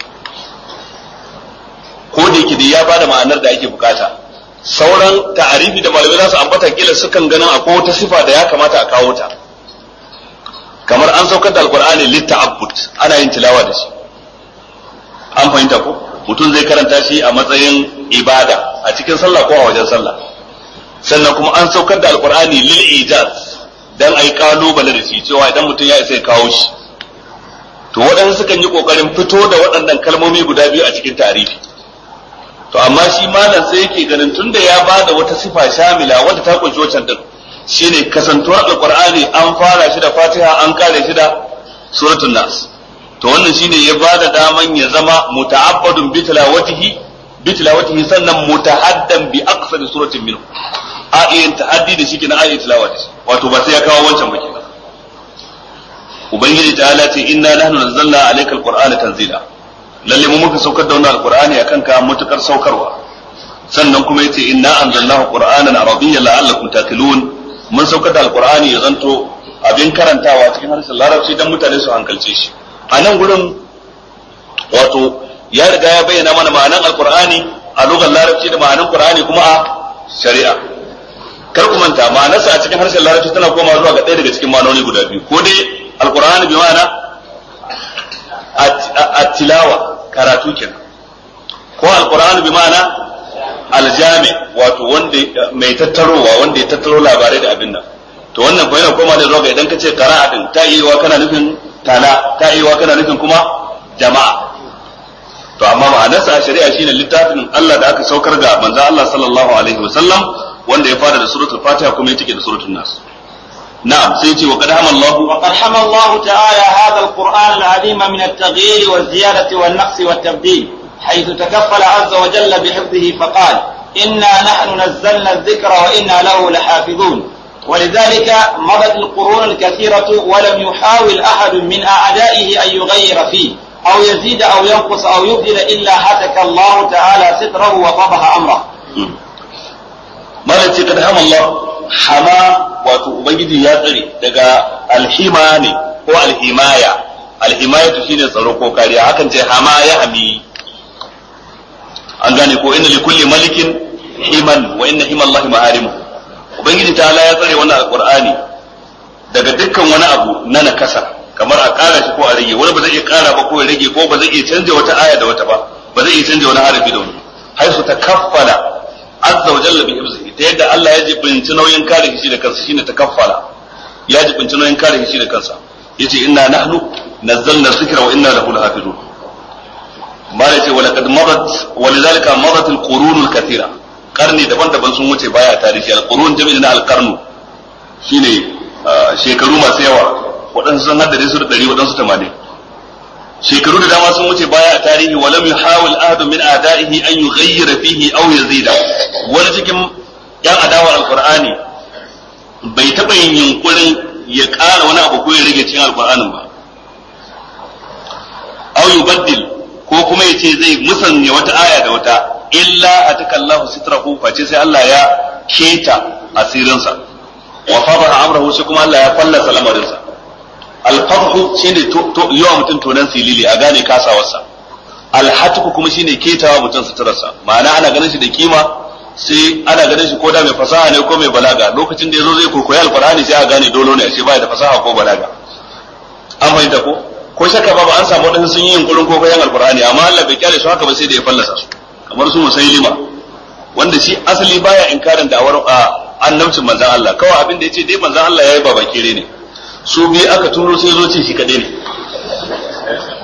ko da yake da ya bada ma'anar da ake bukata sauran ta'arifi da malamai za su ambata kila sukan ganin akwai wata sifa da ya kamata a kawo ta kamar an saukar da alqur'ani litta'abbud ana yin tilawa da shi an fahimta ko mutum zai karanta shi a matsayin ibada a cikin sallah ko a wajen sallah sannan kuma an saukar da alqur'ani lil ijaz dan ai kalubale da shi cewa idan mutum ya isa ya kawo shi to waɗansu sukan yi kokarin fito da waɗannan kalmomi guda biyu a cikin tarihi to amma shi malam sai yake ganin tunda ya bada wata sifa shamila wadda ta kunshi wancan din shine kasantuwar alqur'ani an fara shi da fatiha an kare shi da suratul nas to wannan shine ya bada daman ya zama muta'abbadun bi tilawatihi bi tilawatihi sannan mutahaddan bi aqsari suratin minhu a iya tahaddi da shi kina a iya tilawa da shi wato ba sai ya kawo wancan ba kenan ubangiji ta'ala ce inna nahnu nazzalna alayka alqur'ana tanzila lalle mu muka saukar da wannan alqur'ani akan ka mutukar saukarwa sannan kuma yace inna anzalnahu qur'anan arabiyyan la'allakum taqilun mun saukar da alqur'ani ya zanto abin karantawa cikin harshen larabci dan mutane su hankalce shi a nan gurin wato ya riga ya bayyana mana ma'anan alqur'ani a lugar larabci da ma'anan qur'ani kuma a shari'a kar ku manta ma'anarsa a cikin harshen larabci tana koma zuwa ga ɗaya daga cikin ma'anoni guda biyu ko dai alqur'ani bi ma'ana at-tilawa karatu kenan ko alqur'ani bi ma'ana aljami wato wanda mai tattarowa wanda ya tattaro labarai da abin nan to wannan ko yana koma da zuwa ga idan ka ce qira'a din ta yi wa kana nufin tala ta yi wa kana nufin kuma jama'a to amma ma'anarsa a shari'a shine littafin Allah da aka saukar ga manzon Allah sallallahu alaihi wasallam wanda ya fara da suratul fatiha kuma ya take da suratul nas na'am sai ce wa qad hamallahu wa qad hamallahu ta'ala hadha alquran al'azim min at-taghyir wa ziyadati wan naqs wa at-tabdil حيث تكفل عز وجل بحفظه فقال إنا نحن نزلنا الذكر وإنا له لحافظون ولذلك مضت القرون الكثيرة ولم يحاول أحد من أعدائه أن يغير فيه أو يزيد أو ينقص أو يبدل إلا هتك الله تعالى ستره وفضح أمره malam ce kada hama Allah hama wato ubangiji ya tsare daga alhima ne ko alhimaya alhimayatu shine tsaro ko kariya hakan ce hama ya hami an gane ko inna likulli malikin himan wa inna hima Allah maharimu ubangiji ta ya tsare wannan alqur'ani daga dukkan wani abu na nakasa kamar a kara shi ko a rage wani ba zai iya kara ba ko ya rage ko ba zai iya canja wata aya da wata ba ba zai iya canja wani harafi da wani haisu takaffala azza wa jalla bi hifzihi ta yadda Allah ya jibinci nauyin kare shi da kansa shine takaffala ya jibinci nauyin kare shi da kansa yace inna nahnu nazzalna dhikra wa inna lahu lahafizun mala ce wala kad madat walidhalika madat alqurun alkathira karni daban-daban sun wuce baya tarihi alqurun jami'in na alqarnu shine shekaru masu yawa waɗansu sun haddade su da ɗari waɗansu tamanin shekaru da dama sun wuce baya a tarihi wa lam yuhawil ahadun min a'da'ihi an yughayyira fihi aw yazida wani cikin yan adawar alqur'ani bai taɓa yin yunkurin ya ƙara wani abu ko ya rage cikin alqur'anin ba aw yubaddil ko kuma ya ce zai musanya wata aya da wata illa ataka Allahu sitrahu face sai Allah ya keta asirinsa wa fadaha amrahu sai kuma Allah ya fallasa lamarinsa alfarhu shine yawa mutum tonan silili a gane kasawarsa alhatuku kuma shine ketawa mutum suturarsa ma'ana ana ganin shi da kima sai ana ganin shi ko da mai fasaha ne ko mai balaga lokacin da yazo zai kokoyi alqur'ani sai a gane dolo ne ashe baya da fasaha ko balaga an fahimta ko ko shakka babu an samu wadansu sun yi yunkurin kokoyin alqur'ani amma Allah bai kyale su haka ba sai da ya fallasa su kamar su musailima wanda shi asali baya inkarin da awar annabcin manzon Allah kawai abin da yace dai manzon Allah yayi babakire ne su biyu aka turo sai zo ce shi kadai ne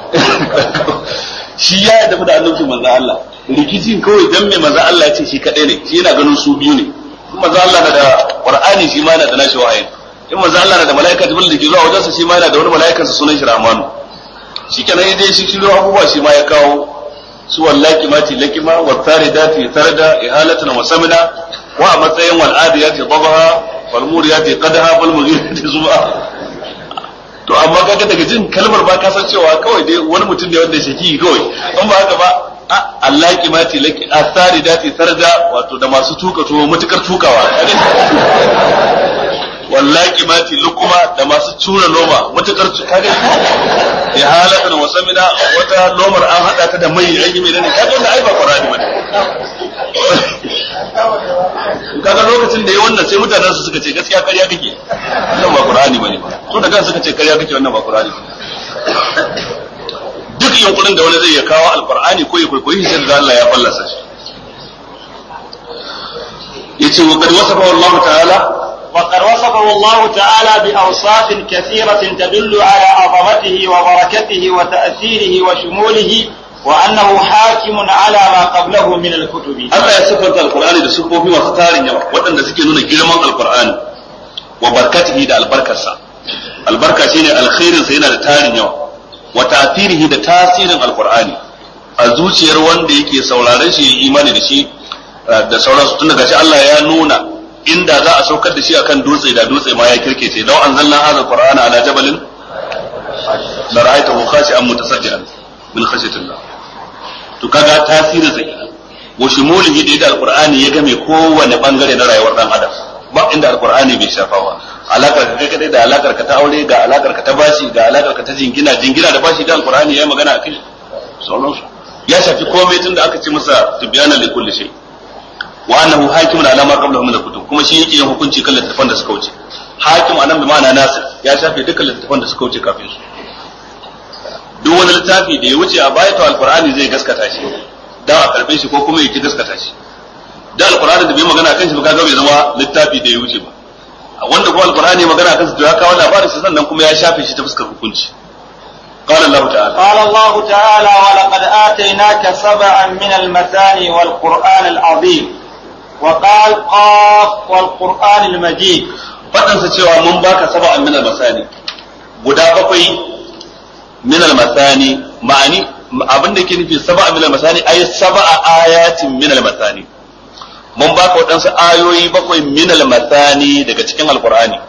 shi ya yadda da annabci manzo Allah rikicin kawai dan mai manzo Allah ya ce shi kadai ne shi yana ganin su biyu ne in manzo Allah na da Qur'ani shi ma yana da nashi wahayi in manzo Allah na da malaika Jibril da ke zuwa wajensa shi ma yana da wani malaikan sa sunan shi Rahmanu shi kenan dai shi shiro abubuwa shi ma ya kawo su wallaki mati lakima wa taridati tarda ihalatan wa samina wa a matsayin wal adiyati dabaha wal muriyati qadaha wal mughirati zuba to amma kaga daga jin kalmar ba ka san cewa kawai dai wani mutum ne wanda shaki kawai in ba haka ba Allah ki mati laki asari dati sarda wato da masu tuka tuwo mutukar tukawa wallahi mati lukuma da masu tura noma mutukar kaga ya halata wa samina wata nomar an hada ta da mai an yi mai ne kaga wannan ai ba qur'ani bane kaga lokacin da ya wannan sai mutanen su suka ce gaskiya ƙarya kake wannan ba qur'ani bane ba to da kan suka ce ƙarya kake wannan ba qur'ani duk yunkurin da wani zai ya kawo alqur'ani ko ya kwaikwayi shi da Allah ya fallasa shi yace wa qad wasafa Allah ta'ala وقد وصفه الله تعالى بأوصاف كثيرة تدل على عظمته وبركته وتأثيره وشموله وأنه حاكم على ما قبله من الكتب Allah ya siffanta alqur'ani da siffofi masu tarin yawa waɗanda suke nuna girman alqur'ani wa barkatihi da albarkarsa albarka shine alkhairin sa yana da tarin yawa wa ta'thirihi da tasirin alqur'ani a zuciyar wanda yake sauraron shi ya imani da shi da sauransu tun daga shi Allah ya nuna inda za a saukar da shi akan dutse da dutse ma ya kirkece law anzalna hadha alqur'ana ala jabalin la ra'aytahu khashi'an mutasajjian min khashyatillah to kaga tasirin sa kenan wa shumulihi da yadda alqur'ani ya game kowane bangare na rayuwar dan adam ba inda alqur'ani bai shafa ba alakar ka kai kadai da alakar ka ta aure ga alakar ka ta bashi ga alakar ka ta jingina jingina da bashi da alqur'ani yayi magana akai sauransu ya shafi komai tun da aka ce masa tibyana li kulli shay wa annahu hakimun ala ma qablahu min al-kutub kuma shi yake yin hukunci kan littafan da suka wuce hakim anan bi ma'ana nasir ya shafe dukkan littafan da suka wuce kafin su duk wani littafi da ya wuce a baya to alqur'ani zai gaskata shi dan a karbe shi ko kuma yake gaskata shi da alqur'ani da bai magana kan shi ba kaga bai zama littafi da ya wuce ba wanda kuma alqur'ani magana kan shi to ya kawo labarin shi sannan kuma ya shafe shi ta fuskar hukunci قال الله تعالى قال الله تعالى ولقد آتيناك سبعا من المثاني والقرآن العظيم وقال قاف والقرآن المجيد faɗansa cewa mun baka saba'an min al-masani guda bakwai min al-masani ma'ani abin da yake nufi saba'an min al-masani ay saba'a ayatin min al-masani mun baka waɗansu ayoyi bakwai min al-masani daga cikin alqur'ani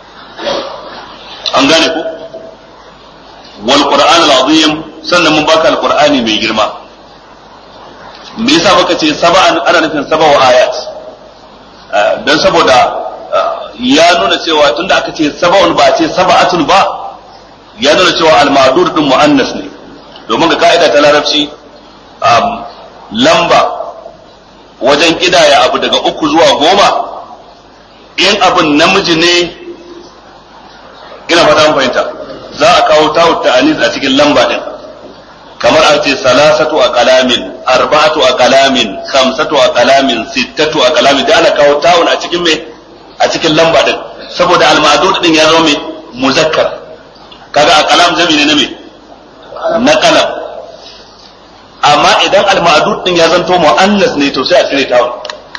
an gane ku wal qur'an al-azim sannan mun baka al-qur'ani mai girma me yasa baka ce saba'an ana nufin saba'u ayat dan saboda ya nuna cewa tunda aka ce saba'un ba ce saba'atun ba ya nuna cewa al-ma'dur din mu'annas ne domin ga ka'ida ta larabci lamba wajen kidaya abu daga uku zuwa goma in abin namiji ne ina fata mun fahimta za a kawo tawut ta'anis a cikin lamba din kamar a ce salasatu a kalamin arba'atu a kalamin khamsatu a kalamin sittatu a kalamin da ana kawo tawun a cikin mai a cikin lamba din saboda almadud din ya zama mai muzakkar kaga a kalam jami ne na mai na kalam amma idan almadud din ya zanto muannas ne to sai a cire tawun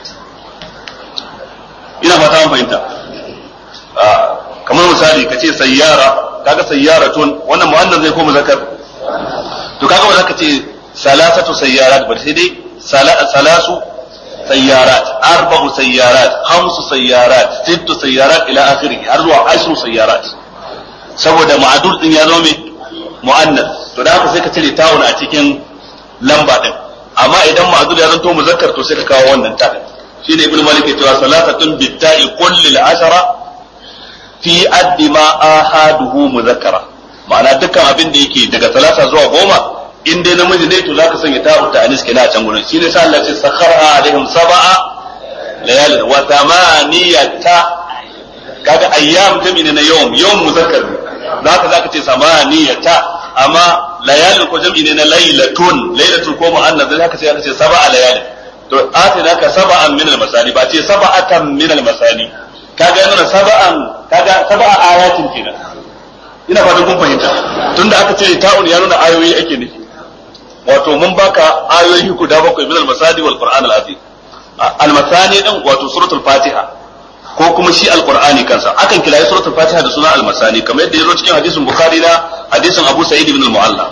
ina fata mun fahimta kamar misali ka ce sayyara kaga sayyaratun wannan muannas zai ko muzakkar to kaga ba za ka ce salasatu sayyarat ba sai dai salasu sayyarat arba'u sayyarat khamsu sayyarat sittu sayyarat ila akhirih har zuwa ashru sayyarat saboda ma'adul din ya zo me muannas to da haka sai ka cire tawun a cikin lamba din amma idan ma'adul ya zanto muzakkar to sai ka kawo wannan ta shine ibnu malik ya cewa salatatun bitta'i kulli al-ashara fi addi ma ahaduhu muzakkara ma'ana dukkan abin da yake daga talata zuwa goma in dai namiji ne to zaka sanya ta'u ta anis kenan a can gurin shine sai Allah ya ce sakhara alaihim sab'a layalin wa thamaniyata kaga ayyam jami ne na yawm yawm muzakkar ne zaka zaka ce samaniyata amma layalin ko jami ne na lailatun lailatul ko mu'annas zaka ce zaka ce sab'a layalin to atina ka sab'an min al-masani ba ce sab'atan min al-masani kaga yana sab'an kaga sab'a ayatin kenan ina fatan kun fahimta tunda aka ce ta'un ya nuna ayoyi ake nufi wato mun baka ayoyi guda bakwai min al-masadi wal qur'an al-azim al-masani din wato suratul fatiha ko kuma shi al-qur'ani kansa akan kira suratul fatiha da suna al-masani kamar yadda yazo cikin hadisin bukhari na hadisin abu sa'id ibn al-mu'alla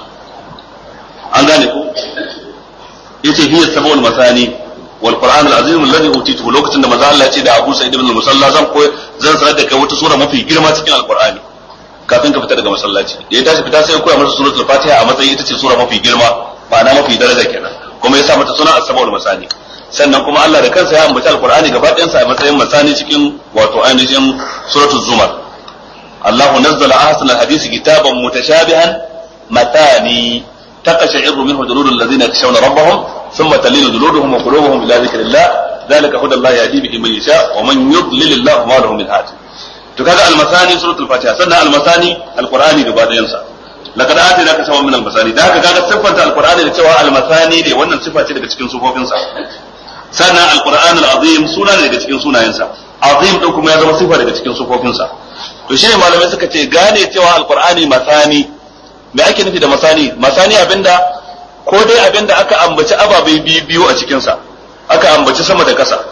an gane ko yace hiya sab'ul masani wal qur'an al-azim alladhi utituhu lokacin da manzo Allah ya ce da abu sa'id ibn al-musalla zan ko zan sanar da kai wata sura mafi girma cikin al-qur'ani kafin ka fita daga masallaci da ya tashi fita sai ya koya masa suratul fatiha a matsayin ita ce sura mafi girma ma'ana mafi daraja kenan kuma ya sa mata suna as-sab'ul masani sannan kuma Allah da kansa ya ambaci alqur'ani gaba ɗayan sa a matsayin masani cikin wato ainihin suratul zumar Allahu nazzala ahsan al-hadisi kitaban mutashabihan matani taqashairu minhu juludul ladzina yakhshawna rabbahum thumma talinu juluduhum wa qulubuhum ila dhikrillah dhalika hudallahi yahdi bihi man yasha wa man yudlil Allah ma lahu min hadi to kaga al-masani suratul fatiha sannan al-masani al-qur'ani gaba ɗayan sa laqad atinaka sawan min al-masani da haka kaga siffanta al-qur'ani da cewa al-masani ne wannan sifa ce daga cikin sufofin sa sannan al-qur'an al-azim suna ne daga cikin sunayensa azim din kuma ya zama sifa daga cikin sufofin sa to shine malamai suka ce gane cewa al-qur'ani masani me ake nufi da masani masani abinda ko dai abinda aka ambaci ababai biyu biyu a cikin sa aka ambaci sama da kasa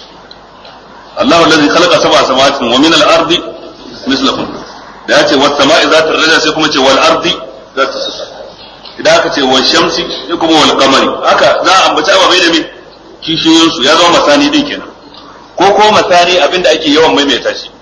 Allahu allazi khalaqa sab'a samawati wa min al-ardi mislahum da ya ce wasu sama'i za ta raja sai kuma ce wal ardi za ta sassa idan aka ce wal shamsi sai kuma wal kamari haka za a ambaci ababai da me kishiyoyin su ya zama masani din kenan ko ko masani abinda ake yawan maimaita shi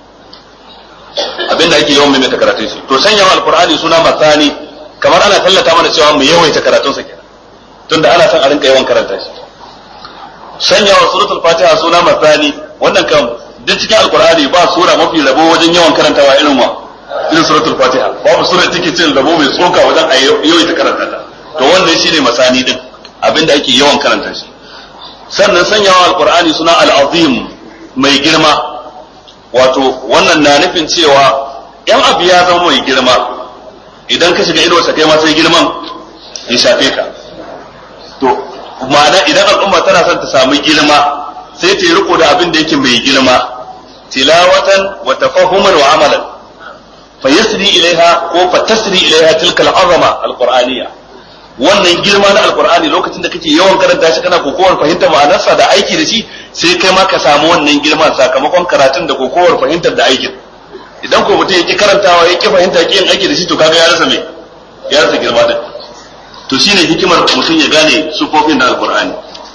abinda ake yawan maimaita karatun shi to sanya wa alqur'ani suna masani kamar ana tallata mana cewa mu yawaita karatun sa kenan tunda ana son a rinka yawan karanta shi sanya wa suratul fatiha suna masani wannan kan duk cikin alqur'ani ba sura mafi rabo wajen yawan karantawa irin wa irin suratul fatiha babu sura take cin rabo mai tsoka wajen a yau ta karanta ta to wannan shine masani din abinda ake yawan karanta shi sannan sanyawa alqur'ani suna al-azim mai girma wato wannan na nufin cewa yan abu ya zama mai girma idan ka shiga ido sa kai ma sai girman ya shafe ka to ma'ana idan al'umma tana son ta samu girma sai ta yi riko da abin da yake mai girma tilawatan wa tafahuman wa amalan فيسري إليها ko fatasri ilaiha tilka al'azama alqur'aniyya wannan girma na alqur'ani lokacin da kake yawan karanta shi kana kokowar fahimtar ma'anarsa da aiki da shi sai kai ma ka samu wannan girma sakamakon karatun da kokowar fahimtar da aikin idan ko mutum yake karantawa yake fahimta yake yin aiki da shi to kaga ya rasa me ya rasa girma din to shine hikimar mutum ya gane sufofin da alqur'ani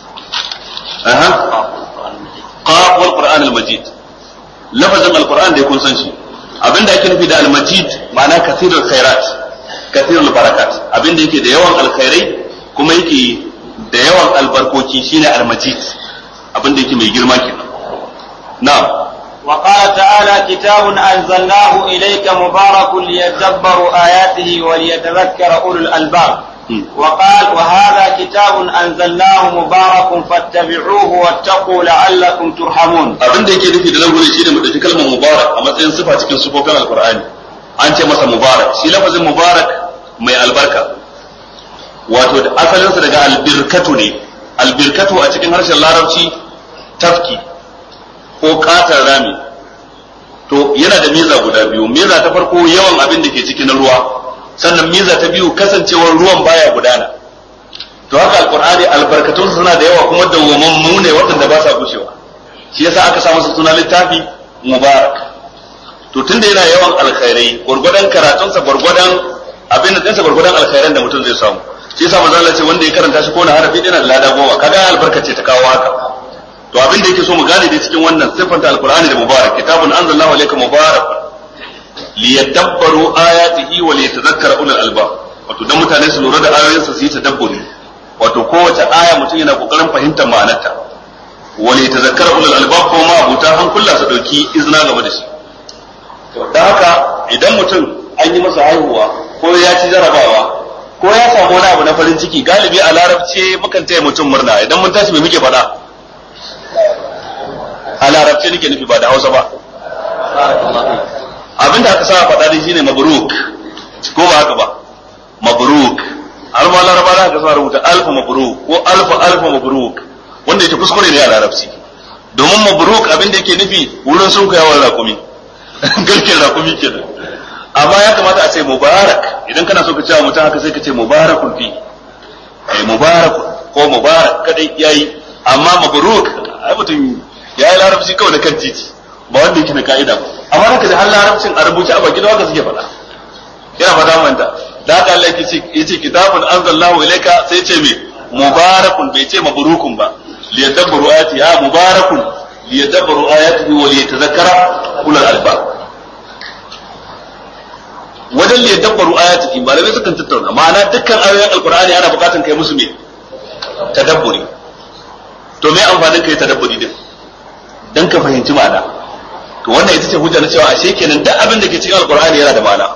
aha qaf wal qur'an al majid lafazin alqur'an da kun san shi abinda ake nufi da almajid ma'ana kasirul khairat kasirul barakat abinda yake da yawan alkhairai kuma yake da yawan albarkoki shine almajid abinda yake mai girma kenan na'am وقال تعالى كتاب أنزلناه إليك مبارك ليدبروا آياته وليتذكر أولو الألباب وقال وهذا كتاب أنزلناه مبارك فاتبعوه واتقوا لعلكم ترحمون abin da yake nufi da nan gurin shine mu dauki kalmar mubarak a matsayin sifa cikin sifofin alqur'ani an ce masa mubarak shi lafazin mubarak mai albarka wato da asalinsa daga albirkatu ne albirkatu a cikin harshen larabci tafki ko katar rami to yana da miza guda biyu miza ta farko yawan abin da ke cikin ruwa sannan miza ta biyu kasancewar ruwan baya gudana to haka alqur'ani albarkatun suna da yawa kuma dawwamammu ne waɗanda ba sa gushewa shi yasa aka sa masa suna littafi mubarak to tunda yana yawan alkhairai gurgudan karatunsa gurgudan abin da dinsa gurgudan alkhairan da mutum zai samu shi yasa manzo Allah ce wanda ya karanta shi ko na harafi yana da lada goma kaga albarka ce ta kawo haka to abin da yake so mu gane da cikin wannan sifanta alqur'ani da mubarak kitabun anzalallahu alayka mubarak liyadabbaru ayatihi wa liyatadhakkara ulul albab wato dan mutane su lura da ayoyinsa su yi tadabburi wato kowace aya mutum yana kokarin fahimtar ma'anarta wa liyatadhakkara ulul albab ko ma abuta hankula su dauki izina game da shi da haka idan mutum an yi masa haihuwa ko ya ci jarabawa ko ya samu wani abu na farin ciki galibi a larabce mukan taya mutum murna idan mun tashi me muke faɗa a larabce nake nufi ba da hausa ba abinda aka sa faɗa dai shine mabruk ko ba haka ba mabruk har ma laraba da aka sa rubuta alfa mabruk ko alfa alfa mabruk wanda yake kuskure ne a larabci domin mabruk abinda yake nufi wurin sun kayawar rakumi garken rakumi kenan amma ya kamata a ce mubarak idan kana so ka cewa mutum haka sai ka ce mubarakun fi eh mubarakun ko mubarak kadai yayi amma mabruk ai mutum yayi larabci kawai da kan titi ba wanda yake da ka'ida ba amma haka da har larabcin a rubuce a baki da haka suke faɗa yana fata manta da haka Allah yake yace kitabun anzalallahu ilayka sai ce me mubarakun bai ce mabrukun ba liyadabbaru ayati ya mubarakun liyadabbaru ayatihi wa liyatadhakkara ulul albab wajen liyadabbaru ayatihi malamai sukan tattauna ma'ana dukkan ayoyin alqur'ani ana bukatan kai musu me tadabburi to me amfanin kai tadabburi din dan ka fahimci ma'ana to wannan ita ce hujja na cewa ashe kenan duk abin da ke cikin alqur'ani yana da ma'ana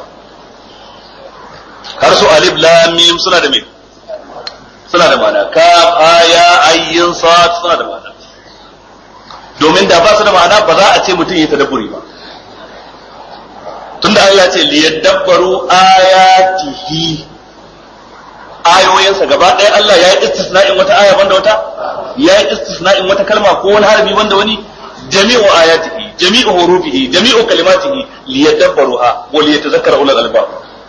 har su alif lam mim suna da me suna da ma'ana kaf aya ayyin sad suna da ma'ana domin da ba su da ma'ana ba za a ce mutum ya tadabburi ba tunda Allah ya ce liyadabbaru ayatihi ayoyinsa gaba ɗaya Allah ya yi istisna'in wata aya banda wata ya yi istisna'in wata kalma ko wani harbi banda wani jami'u ayatihi jami'u hurufihi jami'u kalimatihi liyadabbaruha wa liyatadhakkara ulul albab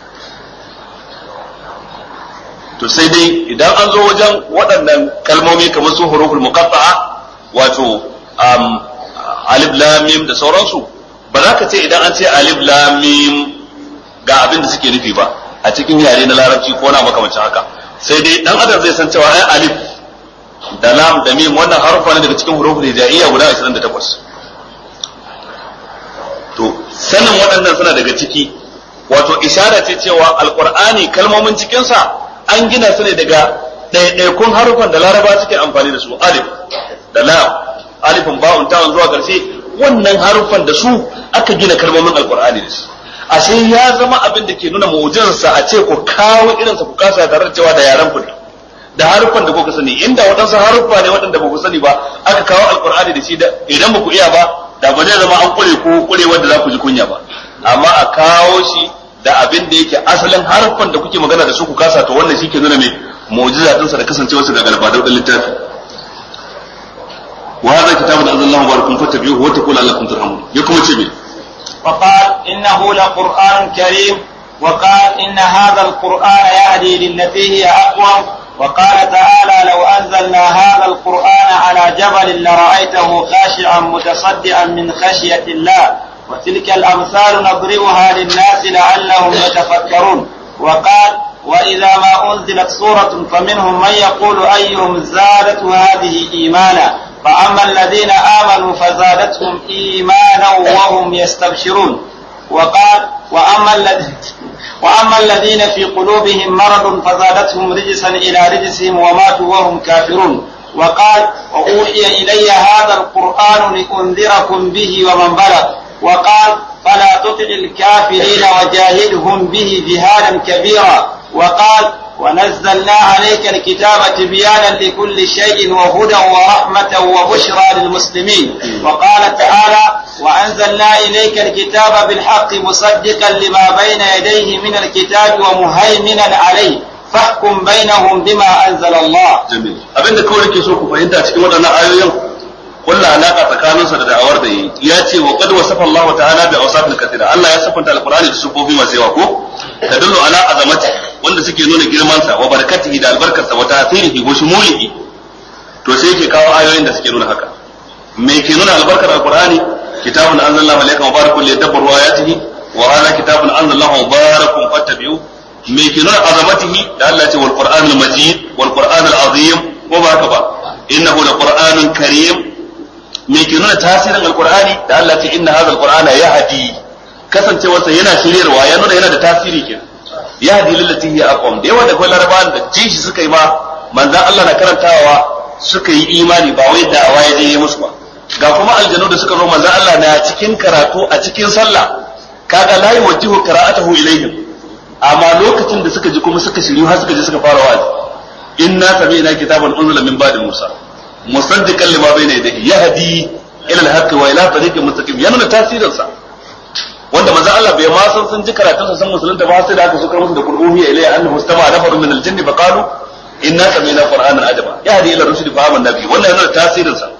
to sai dai idan an zo wajen waɗannan kalmomi kamar su huruful muqatta'a wato um, alif lam mim da sauransu ba za ka ce idan an ce alif lam mim ga abin da suke nufi ba a cikin yare na larabci ko na makamancin haka sai dai dan adam zai san cewa ai alif da lam da mim wannan harufa ne daga cikin huruful hijaiyya guda 28 to sanin waɗannan suna daga ciki wato ishara ce cewa alqur'ani kalmomin cikinsa an gina su ne daga ɗaiɗaikun harufan da laraba suke amfani da su alif da lam alifin ba'un ta'un zuwa ƙarshe wannan harufan da su aka gina kalmomin alqur'ani da su ashe ya zama abin da ke nuna mu'jizarsa a ce ku kawo irinsa ku kasa tare da cewa da yaran ku ne da harufan da kuka sani inda waɗansu haruffa ne waɗanda ba ku sani ba aka kawo alqur'ani da shi da idan ba ku iya ba da ba zai zama an kure ko kure wanda za ku ji kunya ba amma a kawo shi da abin da yake asalin harfan da kuke magana da su ku kasa to wannan shi ke nuna mai mu'jiza ɗinsa da kasancewarsa daga galbadau ɗin littafi wa hadha kitabun anzalallahu barakun fattabi'uhu wa taqulu allakum turhamun ya kuma ce me وقال إنه لقرآن كريم وقال إن هذا القرآن يهدي للتي هي أقوم وقال تعالى لو أنزلنا هذا القرآن على جبل لرأيته خاشعا متصدعا من خشية الله وتلك الأمثال نضربها للناس لعلهم يتفكرون وقال وإذا ما أنزلت سورة فمنهم من يقول أيهم زادت هذه إيمانا فأما الذين آمنوا فزادتهم إيمانا وهم يستبشرون وقال وأما الذين وأما الذين في قلوبهم مرض فزادتهم رجسا إلى رجسهم وماتوا وهم كافرون وقال وأوحي إلي هذا القرآن لأنذركم به ومن بلغ وقال فلا تطع الكافرين وجاهدهم به جهادا كبيرا وقال ونزلنا عليك الكتاب تبيانا لكل شيء وهدى ورحمة وبشرى للمسلمين وقال تعالى وأنزلنا إليك الكتاب بالحق مصدقا لما بين يديه من الكتاب ومهيمنا عليه فاحكم بينهم بما أنزل الله جميل abin da kawai nake so ku fahimta cikin waɗannan ayoyin kulla alaka tsakaninsa da da'awar da yi ya ce wa qad wasafa Allah ta'ala bi awsafil kathira Allah ya sifanta alqur'ani da sufofi masu yawa ko tadullu ala azamati wanda suke nuna girman sa wa barakatihi da albarkarsa wa ta'sirihi wa shumulihi to sai yake kawo ayoyin da suke nuna haka me ke nuna albarkar alqur'ani kitabun anzalallahu alayka mubarakun liyadabbaru ayatihi wa hadha kitabun anzalallahu mubarakun fattabi'u me ke nuna azamatihi da Allah ya ce wal qur'anul majid wal qur'anul azim ko ba haka ba innahu laqur'anun karim me ke nuna tasirin alqur'ani da Allah ce inna hadha alqur'ana yahdi kasancewarsa yana shiryarwa ya nuna yana da tasiri kenan yahdi lillati hiya aqwam da yawa da kai larabawan da jin shi suka yi ma manzan Allah na karantawa suka yi imani ba wai da ya je musu ba ga kuma aljanu da suka zo manzan Allah na cikin karatu a cikin sallah kaga la yuwajjihu qira'atahu ilayhim amma lokacin da suka ji kuma suka shiryu har suka je suka fara wa'azi inna sami'na kitaban unzila min ba'di musa musaddiqan lima bayna yadayhi yahdi ila al-haqqi wa ila tariqin mustaqim yana da tasirin sa wanda manzo Allah bai ma san sun ji karatun sa san musulunta ba sai da aka sukar musu da qur'ani ilayya annahu istama'a nafarun min al-jinn fa qalu inna sami'na qur'anan ajaba yahdi ila rushdi fa amanna bi wannan yana da tasirin sa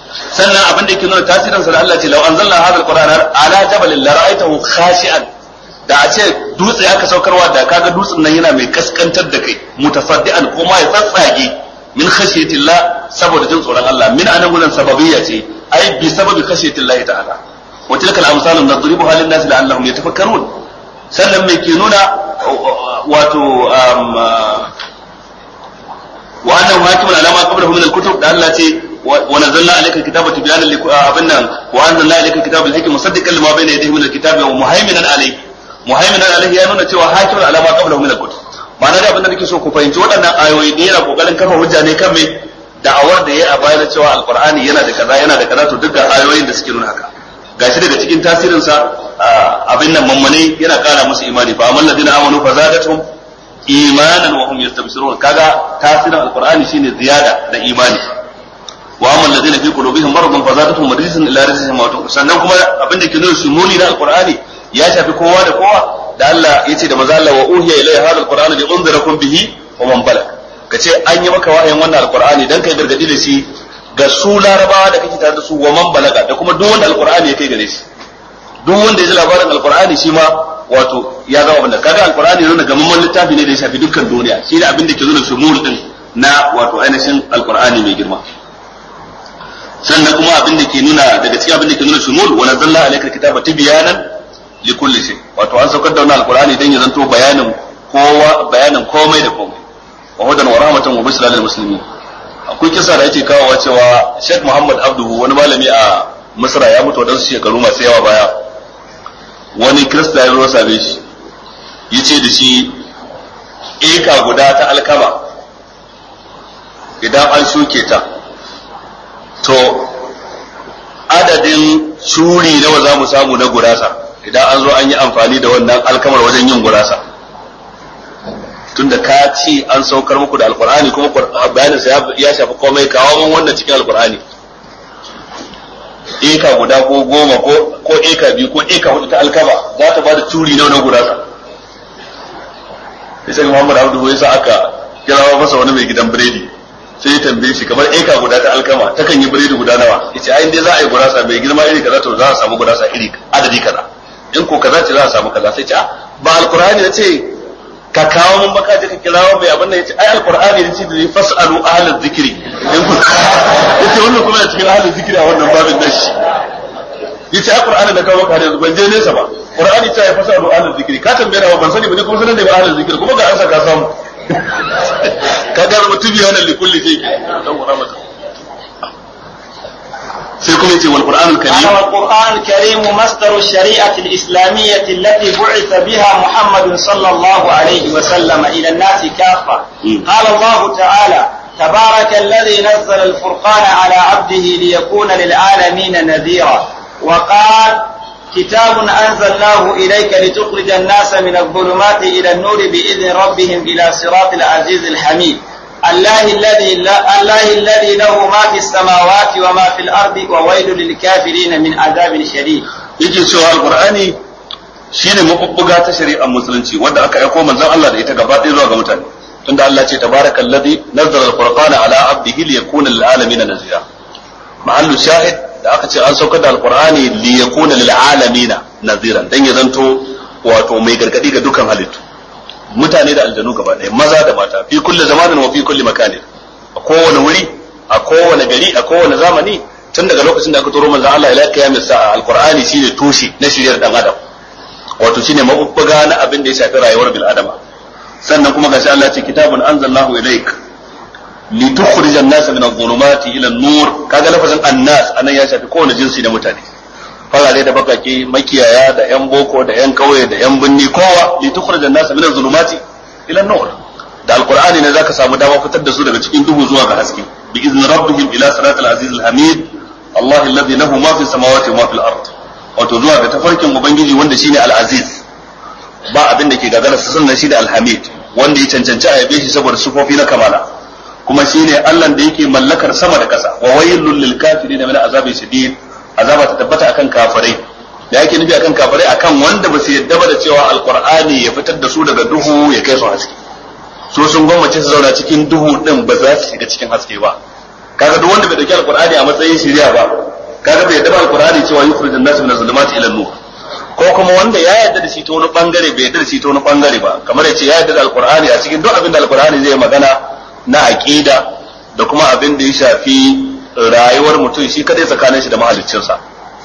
sannan abin da yake nuna tasirin sa da Allah ce law anzalna hadha al-qur'ana ala jabalin la ra'aytahu khashi'an da a ce dutse aka saukarwa da kaga dutsen nan yana mai kaskantar da kai mutasaddian ko ma ya tsatsage min khashiyatillah saboda jin tsoron Allah min anan gulan sababiyya ce ai bi sababi khashiyatillah ta'ala wa tilka al-amsalu nadribuha lin-nas la'allahum yatafakkarun sannan me ke nuna wato wa annahu hakimun ala ma qablahu min al-kutub da Allah ce wa nazzalna alayka kitaba tibyanan abinnan wa anzalna alayka kitaba bil-hikma musaddiqan lima bayna yadayhi min al-kitabi wa muhaiminan alayhi muhaiminan alayhi ya nuna cewa hakimun ala ma qablahu min al-kutub ma'ana da abin da nake so ku fahimci waɗannan ayoyi da yana kokarin kafa hujja ne kan me da'awar da ya a bayar cewa alqur'ani yana da kaza yana da kaza to dukkan ayoyin da suke nuna haka gashi daga cikin tasirin sa abin nan mammane yana kara musu imani fa amal ladina amanu fa zadatuhum imanan wa hum yastabshirun kaga tasirin alqur'ani shine ziyada da imani wa amal ladina fi qulubihim maradun fa zadatuhum rijsan ila rijsihim wa sannan kuma abin da ke nuna shumuli na alqur'ani ya shafi kowa da kowa da Allah ya ce da maza Allah wa uhiya ilayya hadha alqur'ana li unzirakum bihi wa man balag kace an yi maka wahayin wannan alqur'ani dan kai gargadi da shi ga su larabawa da kake tare da su wa man balaga da kuma duk wanda alqur'ani ya kai gare shi duk wanda ya ji labarin alqur'ani shi ma wato ya zama abin da kaga alqur'ani nuna gamamman littafi ne da ya shafi dukkan duniya shi ne abin da ke nuna shumul din na wato ainihin alqur'ani mai girma sannan kuma abin da ke nuna daga cikin abin da ke nuna shumul wa nazzalna alayka kitaba tibyanan likulli shay wato an saukar da wannan alqur'ani dan ya zanto bayanin kowa bayanin komai da komai wa hudan wa rahmatan wa bushra lil muslimin akwai kisa da yake kawowa cewa Sheikh Muhammad Abduhu wani malami a Misra ya mutu wadansu shekaru masu yawa baya wani Kirista ya zo same shi yace da shi eka guda ta alkama idan an shuke ta to adadin shuri nawa za mu samu na gurasa idan an zo an yi amfani da wannan alkamar wajen yin gurasa tunda ka ci an saukar muku da alkur'ani kuma bayanin sa ya shafi komai kawo mun wannan cikin alkur'ani eka guda ko goma ko ko eka biyu ko eka hudu ta alkama za ta bada turi nawa na gurasa sai Muhammad Abdu ya sa aka kirawo masa wani mai gidan biredi sai ya tambaye shi kamar eka guda ta alkama takan yi biredi guda nawa yace ai dai za a yi gurasa mai girma iri kaza to za a samu gurasa iri adadi kaza in ko kaza ce za a samu kaza sai ce ba alqur'ani ne ce ka kawo mun baka je ka kirawo mai abin nan yace ai alqur'ani ne ce da fasalu ahlal zikri in ku yace wannan kuma cikin ahlal zikri a wannan babin nan shi yace ai qur'ani da kawo maka yanzu ban je nesa ba qur'ani ta ya fasalu ahlal zikri ka tambaye na ban sani ba ne kuma sanan da ba ahlal zikri kuma ga ansa ka samu kaga mutum ya wannan likulli sai dan mata sai kuma yace wal qur'anul karim wal qur'anul karim masdaru shari'ati al-islamiyyah allati bu'itha biha muhammad sallallahu alayhi wa sallam ila an-nas kaffa qala allah ta'ala تبارك الذي نزل الفرقان على عبده ليكون للعالمين نذيرا وقال كتاب أنزلناه إليك لتخرج الناس من الظلمات إلى النور بإذن ربهم إلى صراط العزيز الحميد الله الذي لا الله الذي له ما في السماوات وما في الأرض وويل للكافرين من عذاب شديد yake cewa alqur'ani shine mabubbuga ta shari'ar musulunci wanda aka aiko manzon Allah da ita gaba ɗaya zuwa ga mutane tunda Allah ce tabarakallazi nazzala alfurqana ala abdihi liyakuna lil alamin nazira mahallu shahid da aka ce an saukar da alqur'ani liyakuna lil alamin naziran dan ya zanto wato mai gargadi ga dukkan halittu mutane da aljanu gaba ɗaya maza da mata fi kulli zamanin wa fi kulli makanin a kowane wuri a kowane gari a kowane zamani tun daga lokacin da aka turo manzon Allah ila kiyamis sa'a alqur'ani shine tushe na shiryar dan adam wato shine mabubbuga na abin da ya shafi rayuwar bil adama sannan kuma gashi Allah ce kitabun anzalnahu ilaik litukhrijan an-nas min adh-dhulumati ila an-nur kaga lafazin an-nas anan ya shafi kowane jinsi na mutane farare da bakake makiyaya da yan boko da yan kauye da yan binni kowa litukhrijan an-nas min adh-dhulumati ila an-nur da alqur'ani ne zaka samu dama fitar da su daga cikin duhu zuwa ga haske bi izni rabbihim ila siratal aziz al-hamid Allah alladhi lahu ma fi samawati wa ma fil ard wato zuwa ga tafarkin ubangiji wanda shine al-aziz ba abin da ke gagara su sannan shi da alhamid wanda ya cancanci a yabe shi saboda sufofi na kamala kuma shine Allah da yake mallakar sama da ƙasa wa waylul lil kafirin min azabin shadid azaba ta tabbata akan kafirai da yake nufi akan kafirai akan wanda ba su yadda ba da cewa alqur'ani ya fitar da su daga duhu ya kai su haske so sun gwammace su zauna cikin duhu din ba za su shiga cikin haske ba kaga duk wanda bai dauki alqur'ani a matsayin shari'a ba kaga bai yadda ba alqur'ani cewa yukhrijun nas min az-zulumati ila an-nur ko kuma wanda ya yarda da shi ta wani bangare bai yarda da shi ta wani bangare ba kamar ya ce ya yarda da alqur'ani a cikin duk abin da alqur'ani zai magana na aqida da kuma abin da ya shafi rayuwar mutum shi kadai tsakanin shi da mahaliccinsa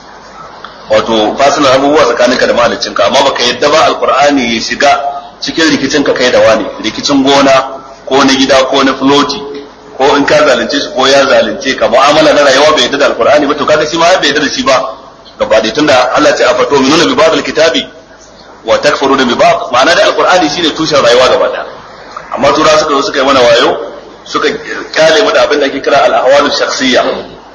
wato fasilan abubuwa tsakaninka da mahaliccinka amma baka yadda ba alqur'ani ya shiga cikin rikicin ka kai da wani rikicin gona ko na gida ko na floti ko in ka zalunce shi ko ya zalunce ka mu'amala na rayuwa bai yadda da alqur'ani ba to kaga shi ma bai yadda da shi ba gaba da tunda Allah ya afato minuna bi ba'd alkitabi wa takfuruna bi ba'd ma'ana da alqur'ani shine tushen rayuwa gaba daya amma tura suka zo suka yi mana wayo suka kyale mu da abin da ake kira al-ahwalu shakhsiyya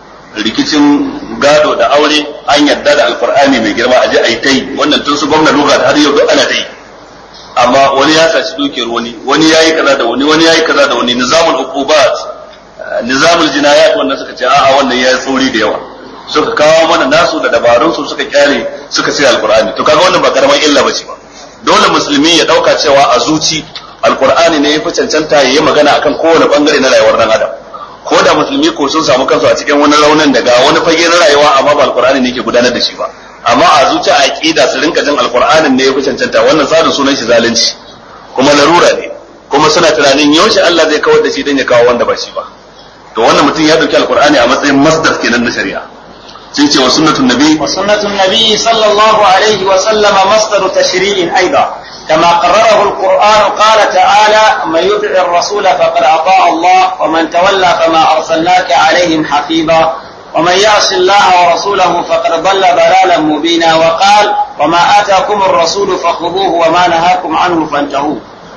rikicin gado da aure an yadda da alqur'ani mai girma aje ayi tai wannan tun su gwamna luga da har yau duk ana tai amma wani ya saci dukiyar wani wani yayi kaza da wani wani yayi kaza da wani nizamul uqubat nizamul jinayat wannan suka ce a'a wannan yayi tsori da yawa suka kawo mana nasu da dabarun su suka kyale suka sai alqur'ani to kaga wannan ba karamar illa bace ba dole musulmi ya dauka cewa a zuci alqur'ani ne yafi cancanta yayi magana akan kowane bangare na rayuwar dan adam ko da musulmi ko sun samu kansu a cikin wani raunin daga wani fage na rayuwa amma ba alqur'ani ne ke gudanar da shi ba amma a zuci a aqida su rinka jin alqur'anin ne yafi cancanta wannan tsarin sunan shi zalunci kuma larura ne kuma suna tunanin yaushe Allah zai kawar da shi dan ya kawo wanda ba shi ba to wannan mutum ya dauki alqur'ani a matsayin masdar kenan na shari'a sai ce wa sunnatun nabi وسنة النبي صلى الله عليه وسلم مصدر تشريع أيضا كما قرره القرآن قال تعالى من يطع الرسول فقد أطاع الله ومن تولى فما أرسلناك عليهم حفيظا ومن يعص الله ورسوله فقد ضل ضلالا مبينا وقال وما آتاكم الرسول فخذوه وما نهاكم عنه فانتهوا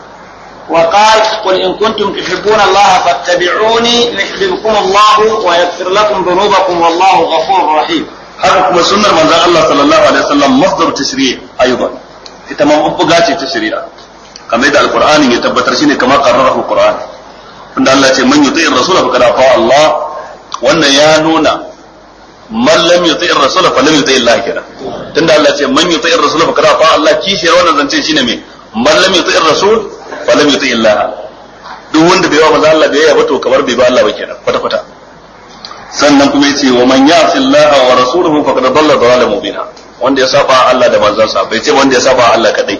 وقال قل إن كنتم تحبون الله فاتبعوني يحببكم الله ويغفر لكم ذنوبكم والله غفور رحيم haka kuma sunnar manzon Allah sallallahu alaihi wasallam masdar tashri' aidan ita ma mabbuga ce ta shari'a kamar yadda alqur'ani ya tabbatar shine kamar qarrarahu alqur'an tunda Allah ya ce man yuti'ir rasul faqad ata Allah wannan ya nuna man lam yuti'ir rasul fa lam yuti'ir Allah kenan tunda Allah ya ce man yuti'ir rasul faqad ata Allah kishiyar wannan zance shine me man lam yuti'ir rasul fa lam yuti'ir Allah duk wanda bai wa manzo Allah bai yaba to kamar bai ba Allah ba kenan kwata kwata sannan kuma yace wa man ya'si Allah wa rasuluhu faqad dalla dalalan mubina wanda ya saba Allah da manzansa bai ce wanda ya saba Allah kadai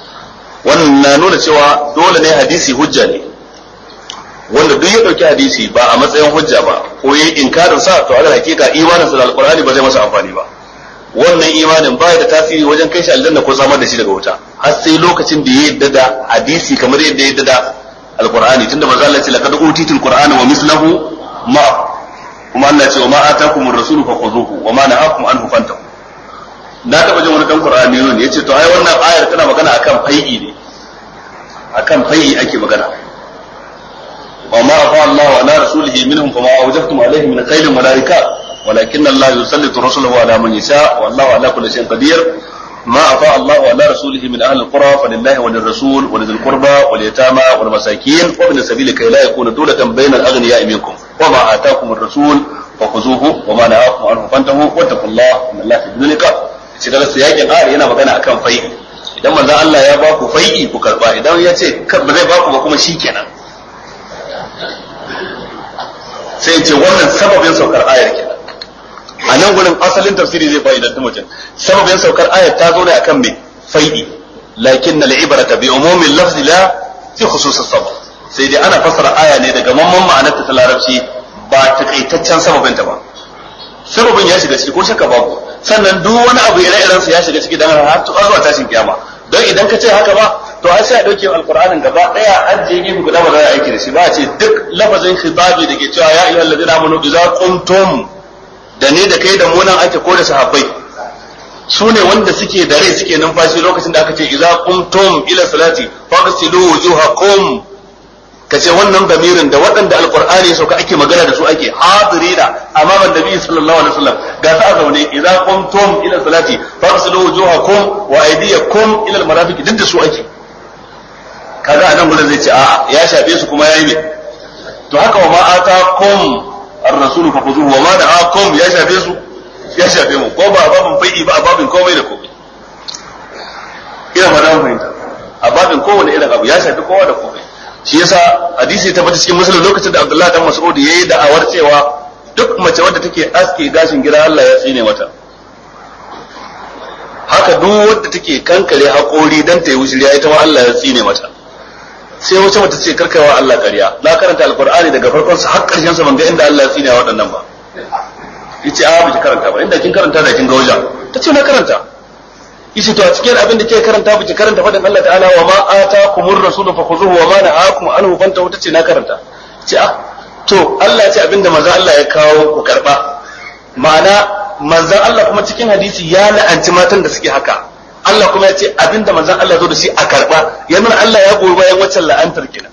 wannan na nuna cewa dole ne hadisi hujja ne wanda duk ya dauki hadisi ba a matsayin hujja ba ko yayi inkarin sa to ala hakika imanin sa da alqur'ani ba zai masa amfani ba wannan imanin baya da tasiri wajen kai shi aljanna ko samar da shi daga wuta har sai lokacin da ya yadda da hadisi kamar yadda ya yadda da alqur'ani tunda manzo Allah ya ce laqad utitul qur'ana wa mislahu ma kuma Allah ce wa ma atakum ar-rasul fa khuzuhu wa ma nahakum anhu fantahu na taba jin wani dan Qur'ani ne yace to ai wannan ayar tana magana akan fai'i ne akan fai'i ake magana wa ma afa Allah wa ala rasulihi minhum fama awjaftum alayhi min khayl malaika ولكن الله يسلط رسله على من يشاء والله على كل شيء قدير ما أفاء الله على رسوله من أهل القرى فلله وللرسول ولذي القربى واليتامى والمساكين وابن السبيل كي لا يكون دولة بين الأغنياء منكم وما آتاكم الرسول فخذوه وما نهاكم عنه فانتهوا واتقوا الله إن الله شديد العقاب shi daga siyakin ayar yana magana akan fai'i idan manzon Allah ya ba ku fai'i ku karba idan ya ce ba zai ba ku ba kuma shikenan sai ce wannan sababin saukar ayar kenan a nan gurin asalin tafsiri zai fa'idantu mutum sababin saukar ayar ta zo ne akan me fai'i lakin na ibrata bi umumin lafzi la fi khususis sabab sai dai ana fassara aya ne daga mamman ma'anar ta larabci ba takaitaccen sababin ta ba sababin ya shiga ciki ko shakka babu sannan duk wani abu ire-iren sa ya shiga ciki dan har zuwa tashin kiyama don idan ka ce haka ba to ai sai a dauke alqur'anin gaba daya an je gefe guda ba za a aiki da shi ba a ce duk lafazin khitabi da ke cewa ya ayyuhal ladina amanu idza qumtum da ne da kai da mu nan ake ko da sahabbai su ne wanda suke da rai suke numfashi lokacin da aka ce idza qumtum ila salati faghsilu wujuhakum kace wannan damirin da waɗanda alqur'ani ya sauka ake magana da su ake hadirina amma ban nabi sallallahu alaihi wasallam ga sa a zaune idza qumtum ila salati faghsilu wujuhakum wa aydiyakum ila almarafiq duk da su ake kaga anan gurin zai ce a ya shafe su kuma yayi me to haka wa ma atakum ar-rasulu fa khuzuhu wa ma na'akum ya shafe su ya shafe mu ko ba a babin fai'i ba a babin komai da komai ina ba da fahimta a babin kowane irin abu ya shafi kowa da komai shi yasa hadisi ta bata cikin musulun lokacin da Abdullahi dan Mas'ud yayi da'awar cewa duk mace wadda take aske gashin gida Allah ya tsine mata haka duk wadda take kankare haƙori dan ta yi wushiriya ita ma Allah ya tsine mata sai wata mata ce karkaiwa Allah ƙarya na karanta alqur'ani daga farkon sa har ƙarshen sa ban ga inda Allah ya tsine waɗannan ba yace a biki karanta ba inda kin karanta da kin ga wajen tace na karanta yace to a cikin abin da ke karanta biki karanta faɗin Allah ta'ala wa ma atakumur rasulu fakhuzuhu wa ma nahakum anhu fantahu tace na karanta ce a to Allah ya ce abinda manzo Allah ya kawo ku karba ma'ana manzon Allah kuma cikin hadisi ya la'anci matan da suke haka Allah kuma ya ce abinda manzon Allah zo da shi a karba ya nuna Allah ya goyi bayan waccan la'antar kenan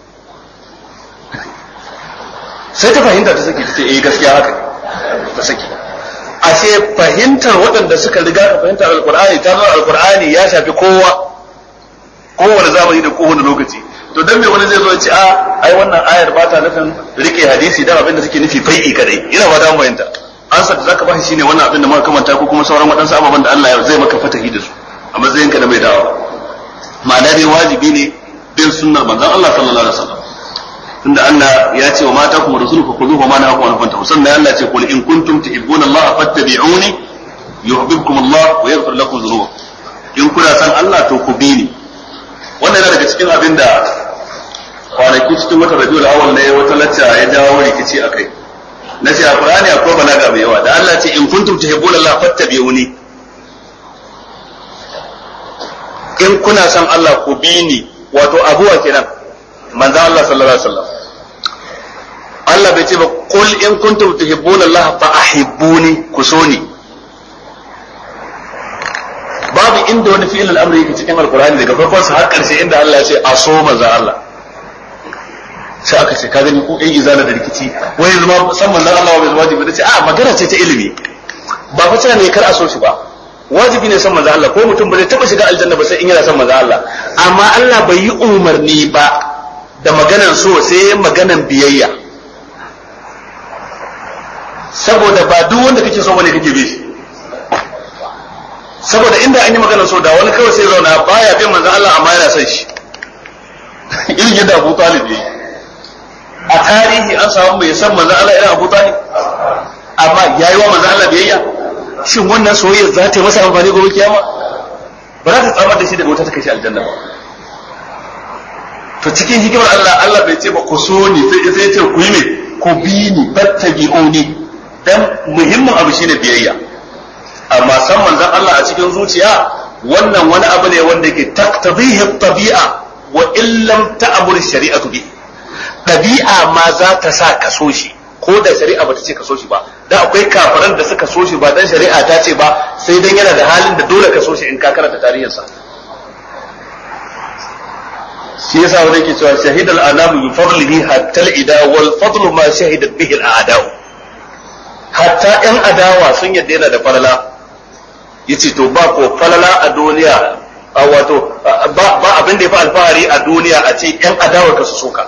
sai ta fahimta ta saki ta ce eh gaskiya haka ta saki ashe fahimtar waɗanda suka riga ka fahimtar alkur'ani ta nuna alkur'ani ya shafi kowa kowane zamani da kowane lokaci to dan me wani zai zo ya ce a ai wannan ayar ba ta nufin rike hadisi dan abin da suke nufi fai'i kadai ina ba ta fahimta ansar da zaka bashi shine wannan abin da muka kamanta ko kuma sauran waɗansu ababen da Allah zai maka fatahi da su a matsayinka da mai dawa ma'ana dai wajibi ne bin sunnar manzon Allah sallallahu alaihi wasallam tunda Allah ya ce wa mata kuma rasulu fa khudhuhu ma nahakum anhu fantahu sannan Allah ya ce qul in kuntum tuhibbuna Allah fattabi'uni yuhibbukum Allah wa yaghfir lakum dhunubakum in kuna san Allah to ku bi ni wannan yana daga cikin abin da kwanaki cikin wata rabiul awwal ne wata lacca ya jawo rikici akai na ce a Qur'ani akwai balaga mai yawa da Allah ce in kuntum tuhibbuna Allah fattabi'uni in kuna son Allah ku bi ni wato abuwa kenan manzo Allah sallallahu alaihi wasallam Allah bai ce ba qul in kuntum tuhibbuna Allah fa ahibbuni ku so ni babu inda wani fi'il al-amri yake cikin alqur'ani daga farkon sa har karshe inda Allah ya ce a so manzo Allah sai aka ce ka gani ko ɗan izala da rikici wai zama san manzon Allah bai wajibi da ce a magana ce ta ilimi ba fa tana ne kar a so shi ba wajibi ne san manzon Allah ko mutum ba zai taba shiga aljanna ba sai in yana san manzon Allah amma Allah bai yi umarni ba da maganan so sai maganan biyayya saboda ba duk wanda kake so bane kake bi shi saboda inda an yi maganar so da wani kawai sai zauna baya bin manzon Allah amma yana son shi irin yadda Abu Talib yayi a tarihi an samu mai san manzon Allah irin Abu Talib amma yayi wa manzon Allah biyayya shin wannan soyayya za ta yi masa amfani gobe kiyama ba za ta tsamar da shi daga wuta ta kai shi aljanna ba to cikin hikimar Allah Allah bai ce ba ku so ni sai sai ce ku yi me ku bi ni fattabi'uni dan muhimmin abu shine biyayya amma san manzon Allah a cikin zuciya wannan wani abu ne wanda yake taqtadihi tabi'a wa illam ta'mur shari'atu bi ɗabi'a ma za ta sa ka so shi ko da shari'a ba ta ce ka so shi ba da akwai kafiran da suka so shi ba dan shari'a ta ce ba sai dan yana da halin da dole ka so shi in ka karanta tarihinsa shi yasa wani ke cewa shahidal anamu bi fadlihi hatta al-ida wal fadlu ma shahidat bihi al-a'da'u hatta yan adawa sun yadda yana da falala yace to ba ko falala a duniya a wato ba abin da ya fi alfahari a duniya a ce yan adawar ka su soka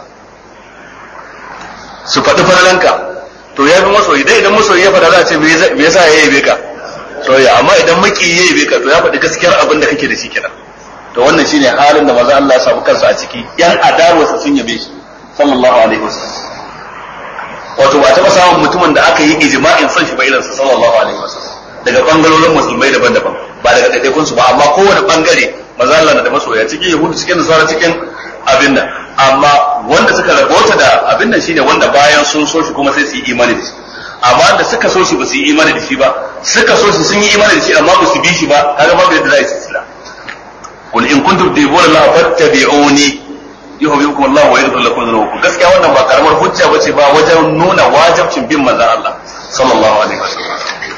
su faɗi falalanka to ya fi masoyi dai idan masoyi ya faɗa za a ce me yasa ya yabe ka soyayya amma idan maki ya yabe ka to ya faɗi gaskiyar abin da kake da shi kenan to wannan shine halin da maza Allah ya samu kansa a ciki yan adawarsa sun yabe shi sallallahu alaihi wasallam wato ba taɓa samun mutumin da aka yi ijma'in son shi ba irin sa sallallahu alaihi wasallam daga bangarorin musulmai daban-daban ba daga ɗaiɗaikun su ba amma kowane bangare maza Allah na da masoya cikin yahudu cikin nasara cikin abin nan amma wanda suka rabota da abin nan shine wanda bayan sun so shi kuma sai su yi imani da shi amma da suka so shi ba su yi imani da shi ba suka so shi sun yi imani da shi amma ba su bi shi ba kaga babu yadda za a yi sila qul in kuntum tuhibbuna Allah fattabi'uni yuhibbukum Allah wa yaghfir lakum dhunubakum gaskiya wannan ba karamar hujja bace ba wajen nuna wajibcin bin manzon Allah sallallahu alaihi wasallam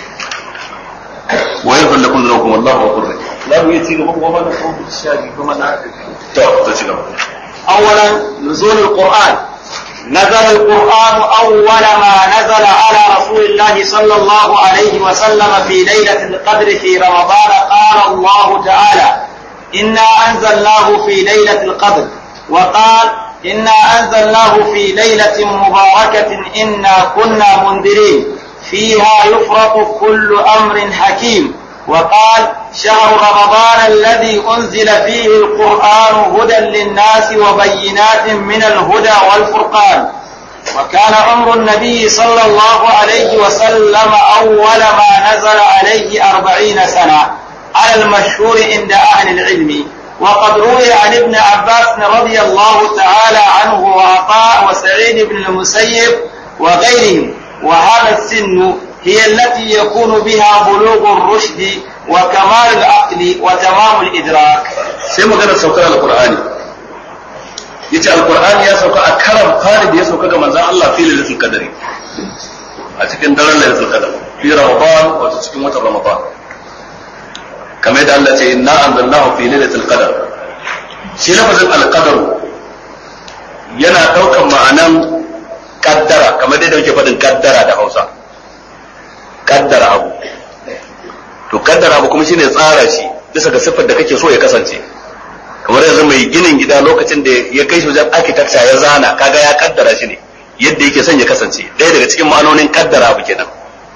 wa yaghfir lakum dhunubakum wallahu ghafurur rahim la mu yi ci gaba kuma na ko shaji kuma na to to ci gaba أولا نزول القرآن نزل القرآن أول ما نزل على رسول الله صلى الله عليه وسلم في ليلة القدر في رمضان قال الله تعالى إنا أنزلناه في ليلة القدر وقال إنا أنزلناه في ليلة مباركة إنا كنا منذرين فيها يفرق كل أمر حكيم وقال شهر رمضان الذي أنزل فيه القرآن هدى للناس وبينات من الهدى والفرقان وكان عمر النبي صلى الله عليه وسلم أول ما نزل عليه أربعين سنة على المشهور عند أهل العلم وقد روي عن ابن عباس رضي الله تعالى عنه وعطاء وسعيد بن المسيب وغيرهم وهذا السن هي التي يكون بها بلوغ الرشد وكمال العقل وتمام الإدراك sai magana saukar alqur'ani yace alqur'ani ya sauka a karan fari da ya sauka ga manzon Allah fi lailatul qadri a cikin daren lailatul qadr fi ramadan wato cikin watan ramadan kamar yadda Allah ce inna anzalnahu fi lailatul qadr shi lafazin alqadar yana daukan ma'anan kaddara kamar yadda muke faɗin kaddara da Hausa kaddara abu to kaddara abu kuma shine tsara shi bisa ga siffar da kake so ya kasance kamar yanzu mai ginin gida lokacin da ya kai shi wajen architecture ya zana kaga ya kaddara shi ne yadda yake son ya kasance ɗaya daga cikin ma'anonin kaddara abu kenan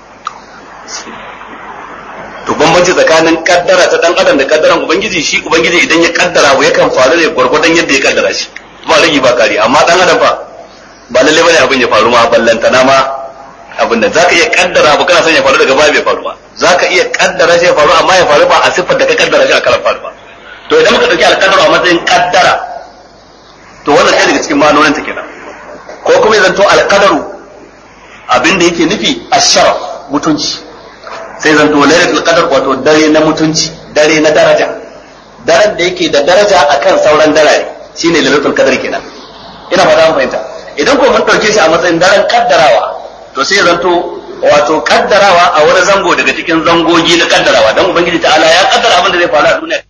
to bambanci tsakanin kaddara ta dan adam da kaddaran ubangiji shi ubangiji idan ya kaddara abu yakan faru ne gwargwadon yadda ya kaddara shi ba rigi ba kari amma dan adam fa ba lalle bane abin ya faru ma ballantana ma abin da zaka iya kaddara abu kana son ya faru daga baya bai faru ba zaka iya kaddara shi ya faru amma ya faru ba a siffar da ka kaddara shi a karan faru ba to idan muka dauki alkadara a matsayin kaddara to wannan sai daga cikin ma'anonin ta kenan ko kuma ya zanto alkadaru abin da yake nufi asharaf mutunci sai zanto lailatul qadar wato dare na mutunci dare na daraja daren da yake da daraja akan sauran darare shine lailatul qadar kenan ina fata an fahimta idan ko mun dauke shi a matsayin daren kaddarawa to sai zanto wato kaddarawa a wani zango daga cikin zangogi na kaddarawa dan ubangiji ta'ala ya kaddara abin da zai faru a duniya